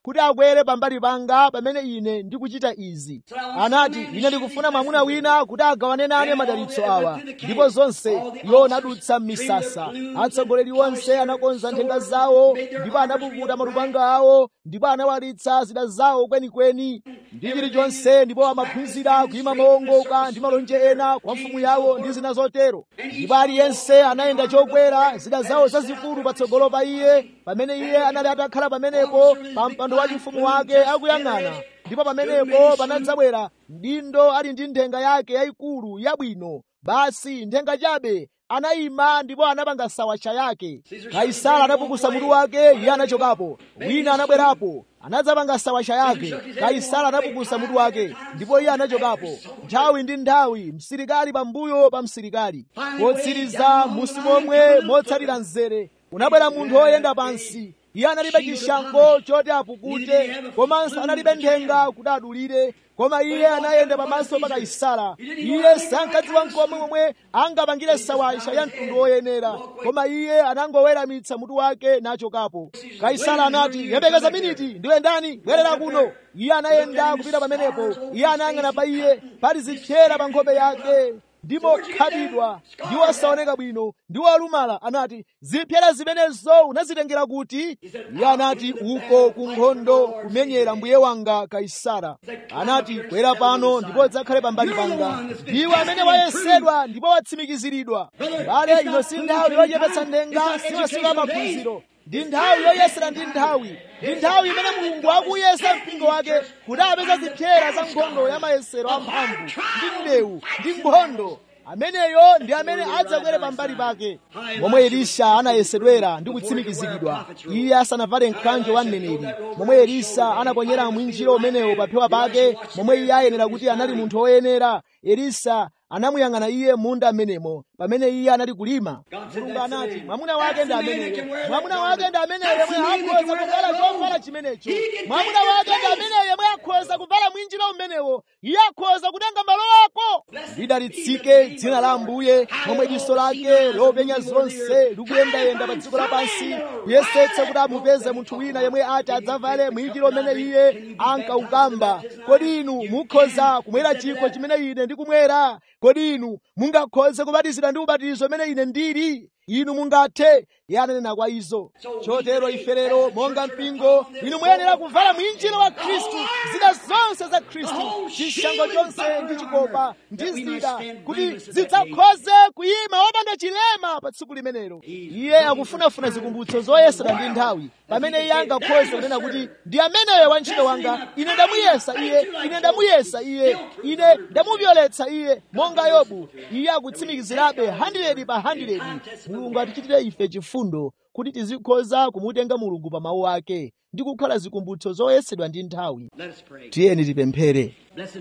kuti akwere pambali panga pamene ine ndikuchita izi anati ine ndikufuna mwamuna wina kuti agawane nane madalitso awa ndipo zonse iwo anadutsa m'misasa atsogoleri onse anakonza nthenga zawo ndipo anapukuta malupanga awo ndipo anawalitsa zida zawo kwenikweni ndi chilichonse ndipo amaphunzira kuyima mowongoka ndi malonje ena kwa mfumu yawo ndi zina zotero ndipo aliyense anayenda chokwera zida zawo zazikulu patsogolo pa iye pamene iye anali atakhala pamenepo pa mpando wa chifumu wake akuyang'ana ndipo pamenepo panadzabwera mdindo ali ndi nthenga yake yayikulu yabwino basi nthenga chabe anayima ndipo anapanga sawacha yake kaisala anapukusa mutu wake iye anachokapo wina anabwerapo anadzapanga sawacha yake kaisala anapukusa mutu wake ndipo iye anachokapo nthawi ndi nthawi msilikali pambuyo pa msilikali potsiriza musi momwe motsatira mzere unabwera munthu woyenda pansi iye analibe chishango choti apukute komanso analibe nthenga kuti adulire koma iye anayenda pamaso pa kaisala iye sankadziwa nkomwe momwe angapangire sawacha ya mtundu woyenera koma iye anangoweramitsa mutu wake nachokapo kaisala anati yembekeza miniti ndiwe ndani bwerera kuno iye anayenda kupita pamenepo iye anayang'ana pa iye pali zipyera pa nkhope yake ndipo khalidwa ndi wosaoneka bwino ndi wolumala anati zipyera zimenezo unazitengera kuti iye anati uko ku nkhondo kumenyera mbuye wanga kaisara anati kwera pano ndipo dzakhale pambali panga ndiwe amene wayesedwa ndipo watsimikiziridwa bale ino si nthawi yochepetsa ndenga si masiku amaphunziro ndi nthawi yoyesera ndi nthawi ndi nthawi imene mulungu akuyesa mpingo wake kuti apeza zipyera za nkhondo ya mayesero amphamvu ndi mbewu ndi nkhondo ameneyo ndi amene adzakwere pambali pake momwe elisha anayesedwera ndi kutsimikiziridwa iye asanavale mkanjo wa mneneri momwe elisa anaponyera mwinjiro umenewo paphewa pake momwe iye ayenera kuti anali munthu woyenera elisa anamuyang'ana iye munda amenemo pamene iye anali kulima mulungu anati mwamuna wake ndi ameneyo mwamuna wake ndi ameneyo yemwe akhoza kuvala chovala chimenecho mwamuna wake ndi ameneyo yemwe akhoza kuvala mwinjiro umenewo iye akhoza kutenga malo ako lidalitsike dzina la ambuye momwe diso lake lopenya zonse likuyendayenda pa dziko lapansi kuyesetsa kuti amupeze munthu wina yemwe ati adzavale mwinjiro umene iye ankaukamba kodi inu mukhoza kumwera chikho chimene ine ndikumwera kodi inu mungakhoze kubatizidwa ndi ubatizo umene ine ndili inu mungathe iye ananena kwa izo chotero ife lero monga mpingo inu muyenera kuvala mwinjiro wa khristu zida zonse za khristu chishango chonse ndi chikopa ndi zida kuti zidzakhoze kuyima wopanda chilema pa tsiku limenelo iye akufunafuna zikumbutso zoyesera ndi nthawi pamene iye angakhoze kunena kuti ndi ameneyo wantchito wanga ine ndamuyesa iye ine ndamuyesa iye ine ndamuvyoletsa iye monga yobu iye akutsimikizirabe 100 pa 100 mulungu atichitire ife chifundo kuti tizikhoza kumutenga mulungu pa mawu ake ndi kukhala zikumbutso zoyesedwa ndi nthawi tiyeni tipemphere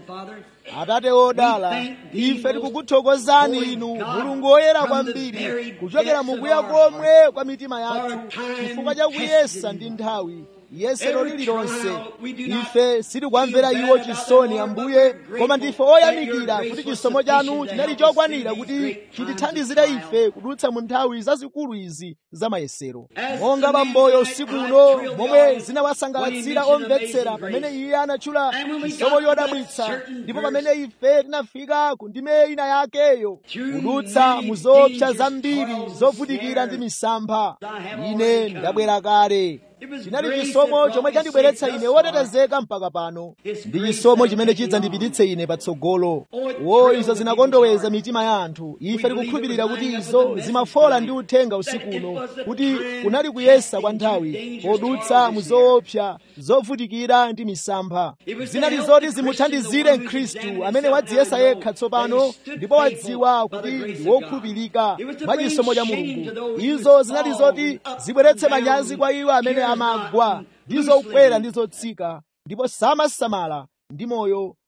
atate wodala ife tikukuthokozani inu mulungu woyera kwambiri kuchokera mukuya komwe kwa mitima yathu chifukwa cha kuyesa ndi nthawi yesero lililonse ife sitikwamvera iwo chisoni ambuye koma ndife oyamikira kuti chisomo chanu chinali chokwanira kuti chitithandizire ife kudutsa mu nthawi zazikulu izi za mayesero monga bamboyo usiku uno momwe zinawasangalatsira omvetsera pamene iye anatchula chisomo chodabwitsa ndipo pamene ife tinafika ku ndime ina yakeyo kudutsa mu zoopsa zambiri zovutikira ndi misampha ine ndabwera kale chinali chisomo chomwe chandibweretsa ine wotetezeka mpaka pano ndi chisomo chimene chidzandipititse ine patsogolo wo izo zinakondoweza mitima ya anthu ife tikukhulupirira kuti izo zimafola ndi uthenga usiku uno kuti kunali kuyesa kwa nthawi podutsa mu zoopsa zovutikira ndi misampha zinali zoti zimuthandizire mkhristu amene wadziyesa yekha tsopano ndipo wadziwa kuti ndi wokhulupirika mwa chisomo cha mulungu izo zinali zoti zibweretse manyazi kwa iwo amene amagwa ndi zokwera ndi zotsika ndipo samasamala ndi moyo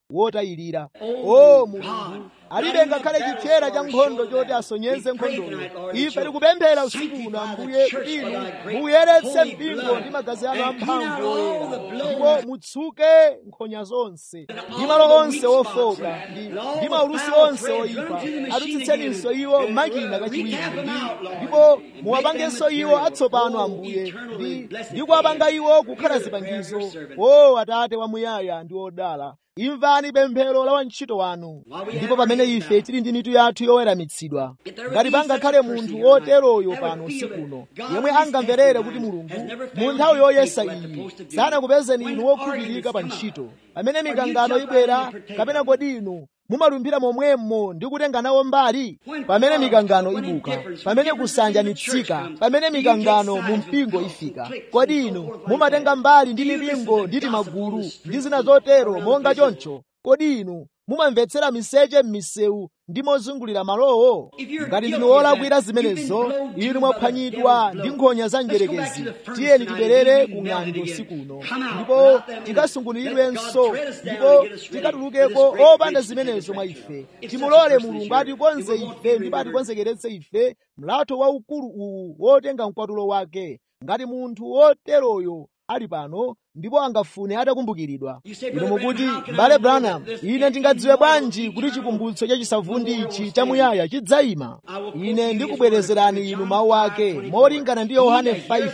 wotayirira o mulungu alibe ngakhale chithera cha nkhondo choti asonyeze nkhondoyo ife tikupemphera usiku uno ambuye kuti inu muyeretse mpingo ndi magazi anu amphamvu oyera ndipo mutsuke nkhonya zonse ndi malo onse ofoka ndi maulusi onse oyipa atutsitseninso iwo makina kachiwiri ndipo muwapangenso iwo atsopano ambuye ndi kuwapanga iwo kukhala zipangizo o atate wamuyaya ndi odala imvani pemphero la wantchito wanu ndipo pamene ife tili ndi mitu yathu yoweramitsidwa ngati pangakhale munthu woteroyo pano usikuno yemwe angamverere kuti mulungu mu nthawi yoyesa iyi sanakupezeni inu wokhulupirika pa ntchito pamene mikangano ibwera kapena kodi inu mumalumbira momwemo ndi kutenga nawo mbali pamene mikangano ibuka pamene kusanjanitsika pamene mikangano mu mpingo ifika kodi inu mumatenga mbali ndi mipingo ndi timagulu ndi zina zotero monga choncho kodi inu mumamvetsera miseche m'misewu ndi mozungulira malowo ngati ndinu wolakwira zimenezo inu mwaphwanyidwa ndi nkhonya za njerekezi tiyeni tibwerere ku ng'anjo usikuno ndipo tikasungunuliridwenso ndipo tikatulukeko opanda zimenezo mwa ife timulole mulungu atikonze ife ndipo atikonzekeretse ife mlatho waukulu uwu wotenga mkwatulo wake ngati munthu woteroyo ali pano ndipo angafune atakumbukiridwa inu mukuti m'bale branham ine ndingadziwe bwanji kuti chikumbutso chachisavundi ichi chamuyaya chidzayima ine ndikubwerezerani inu mawu ake molingana ndi yohane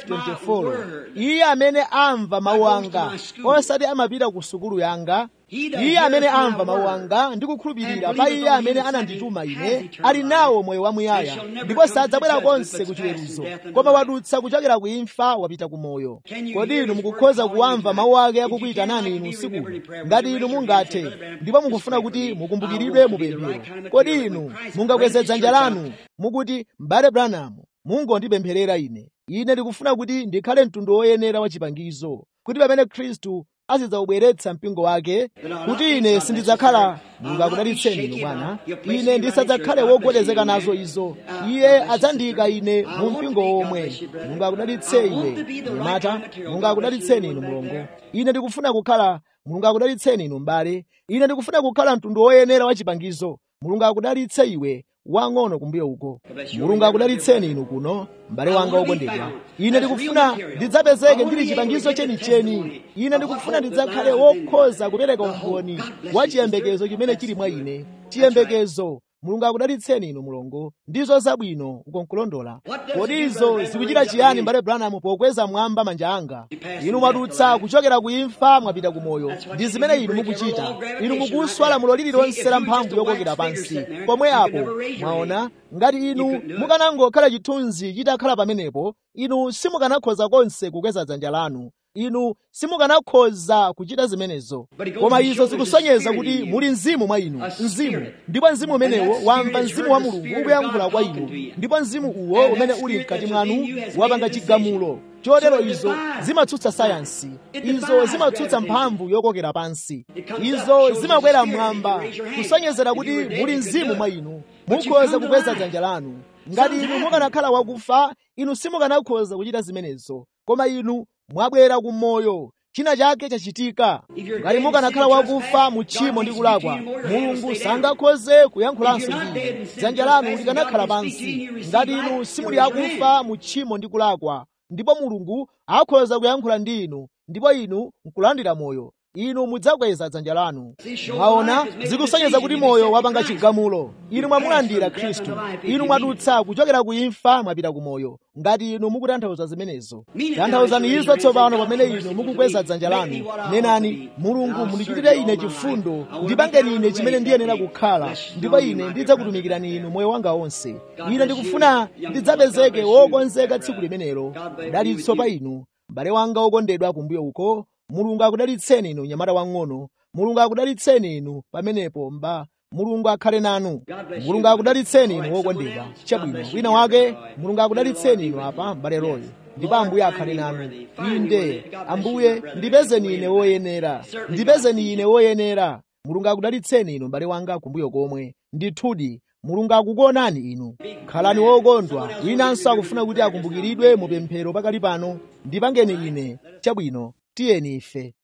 5:24 iye amene amva mawu anga osati amapita ku sukulu yanga iye amene amva mawu anga ndi kukhulupirira pa iye amene anandituma ine ali nawo moyo wamuyaya ndipo sadzabwera konse ku chiweruzo koma wadutsa kuchokera ku imfa wapita ku moyo kodi inu mukukhoza kuwamva mawu ake akukuyitanani inu usiku ngati inu mungathe ndipo mukufuna kuti mukumbukiridwe mupemphero kodi inu mungakweze dzanja lanu mukuti m'bale branham mungondipempherera ine ine ndikufuna kuti ndikhale mtundu woyenera wa chipangizo kuti pamene khristu azidzawubweretsa mpingo wake kuti ine sindidzakhala mulungu akudalitseni inu bwana ine ndisadzakhale wogwedezeka nazo izo iye adzandiyika ine mu mpingo womwe mulungu akudalitse iwe mnyamata mulungu akudalitseni inu mlongo ine ndikufuna kukhala mulungu akudalitseni inu m'bale ine ndikufuna kukhala mtundu woyenera wa chipangizo mulungu akudalitse iwe wang'ono kumbuyo uko mulungu akudalitseni inu kuno m'bale wanga wokondedwa ine ndikufuna ndidzapezeke ndili chipangizo chenicheni ine ndikufuna ndidzakhale wokhoza kupereka umboni wa chiyembekezo chimene chili mwa ine chiyembekezo mulungu akudalitseni inu mulongo ndizo zabwino ukonkulondola kodi izo zikuchita chiyani m'bale branham pokweza mwamba manja anga inu mwadutsa kuchokera ku imfa mwapita ku moyo ndi zimene inu mukuchita inu mukuswa lamulo lililonse la mphamvu yokokera pansi pomwe apo mwaona ngati inu mukanangokhala chithunzi chitakhala pamenepo inu simukanakhoza konse kukweza dzanja lanu inu simukanakhoza kuchita zimenezo koma izo zikusonyeza kuti muli mzimu mwa inu mzimu ndipo mzimu umenewo wamva mzimu wa mulungu ukuyankhula kwa inu ndipo mzimu uwo umene uli mkati mwanu wapanga chigamulo chotero izo zimatsutsa sayansi izo zimatsutsa mphamvu yokokera pansi izo zimakwera mmwamba kusonyezera kuti muli mzimu mwa inu mukhoza kukweza dzanja lanu ngati inu mukanakhala wakufa inu simukanakhoza kuchita zimenezo koma inu mwabwera ku moyo china chake chachitika ngati mukanakhala wakufa mu tchimo ndi kulakwa mulungu sangakhoze kuyankhulanso ndi dzanja lanu likanakhala pansi ngati inu simuli akufa mu tchimo ndi kulakwa ndipo mulungu akhoza kuyankhula ndi inu ndipo inu nkulandira moyo inu mudzakweza dzanja lanu mwaona zikusonyeza kuti moyo wapanga chigamulo inu mwamulandira khristu inu mwadutsa kuchokera ku imfa mwapita ku moyo ngati inu mukutanthauza zimenezo tanthauzani izo tsopano pamene inu mukukweza dzanja lanu nenani mulungu mundichitire ine chifundo ndipangeni ine chimene ndiyenera kukhala ndipo ine ndidzakutumikirani inu moyo wanga wonse ine ndikufuna ndidzapezeke wokonzeka tsiku limenelo dalitso pa inu m'bale wanga wokondedwa kumbuyo uko mulungu akudalitseni inu nyamata wang'ono mulungu akudalitseni inu pamenepo mba mulungu akhale nanu mulungu akudalitseni inu wokondedwa chabwino wina wake mulungu akudalitseni inu apa m'bale royo ndipo ambuye akhale nanu inde ambuye ndipezeni ine woyenera ndipezeni ine woyenera mulungu akudalitseni inu m'bale wanga kumbuyo komwe ndithudi mulungu akukuonani inu khalani wokondwa winanso akufuna kuti akumbukiridwe mu pemphero pakali pano ndipangeni ine chabwino tiyeni ife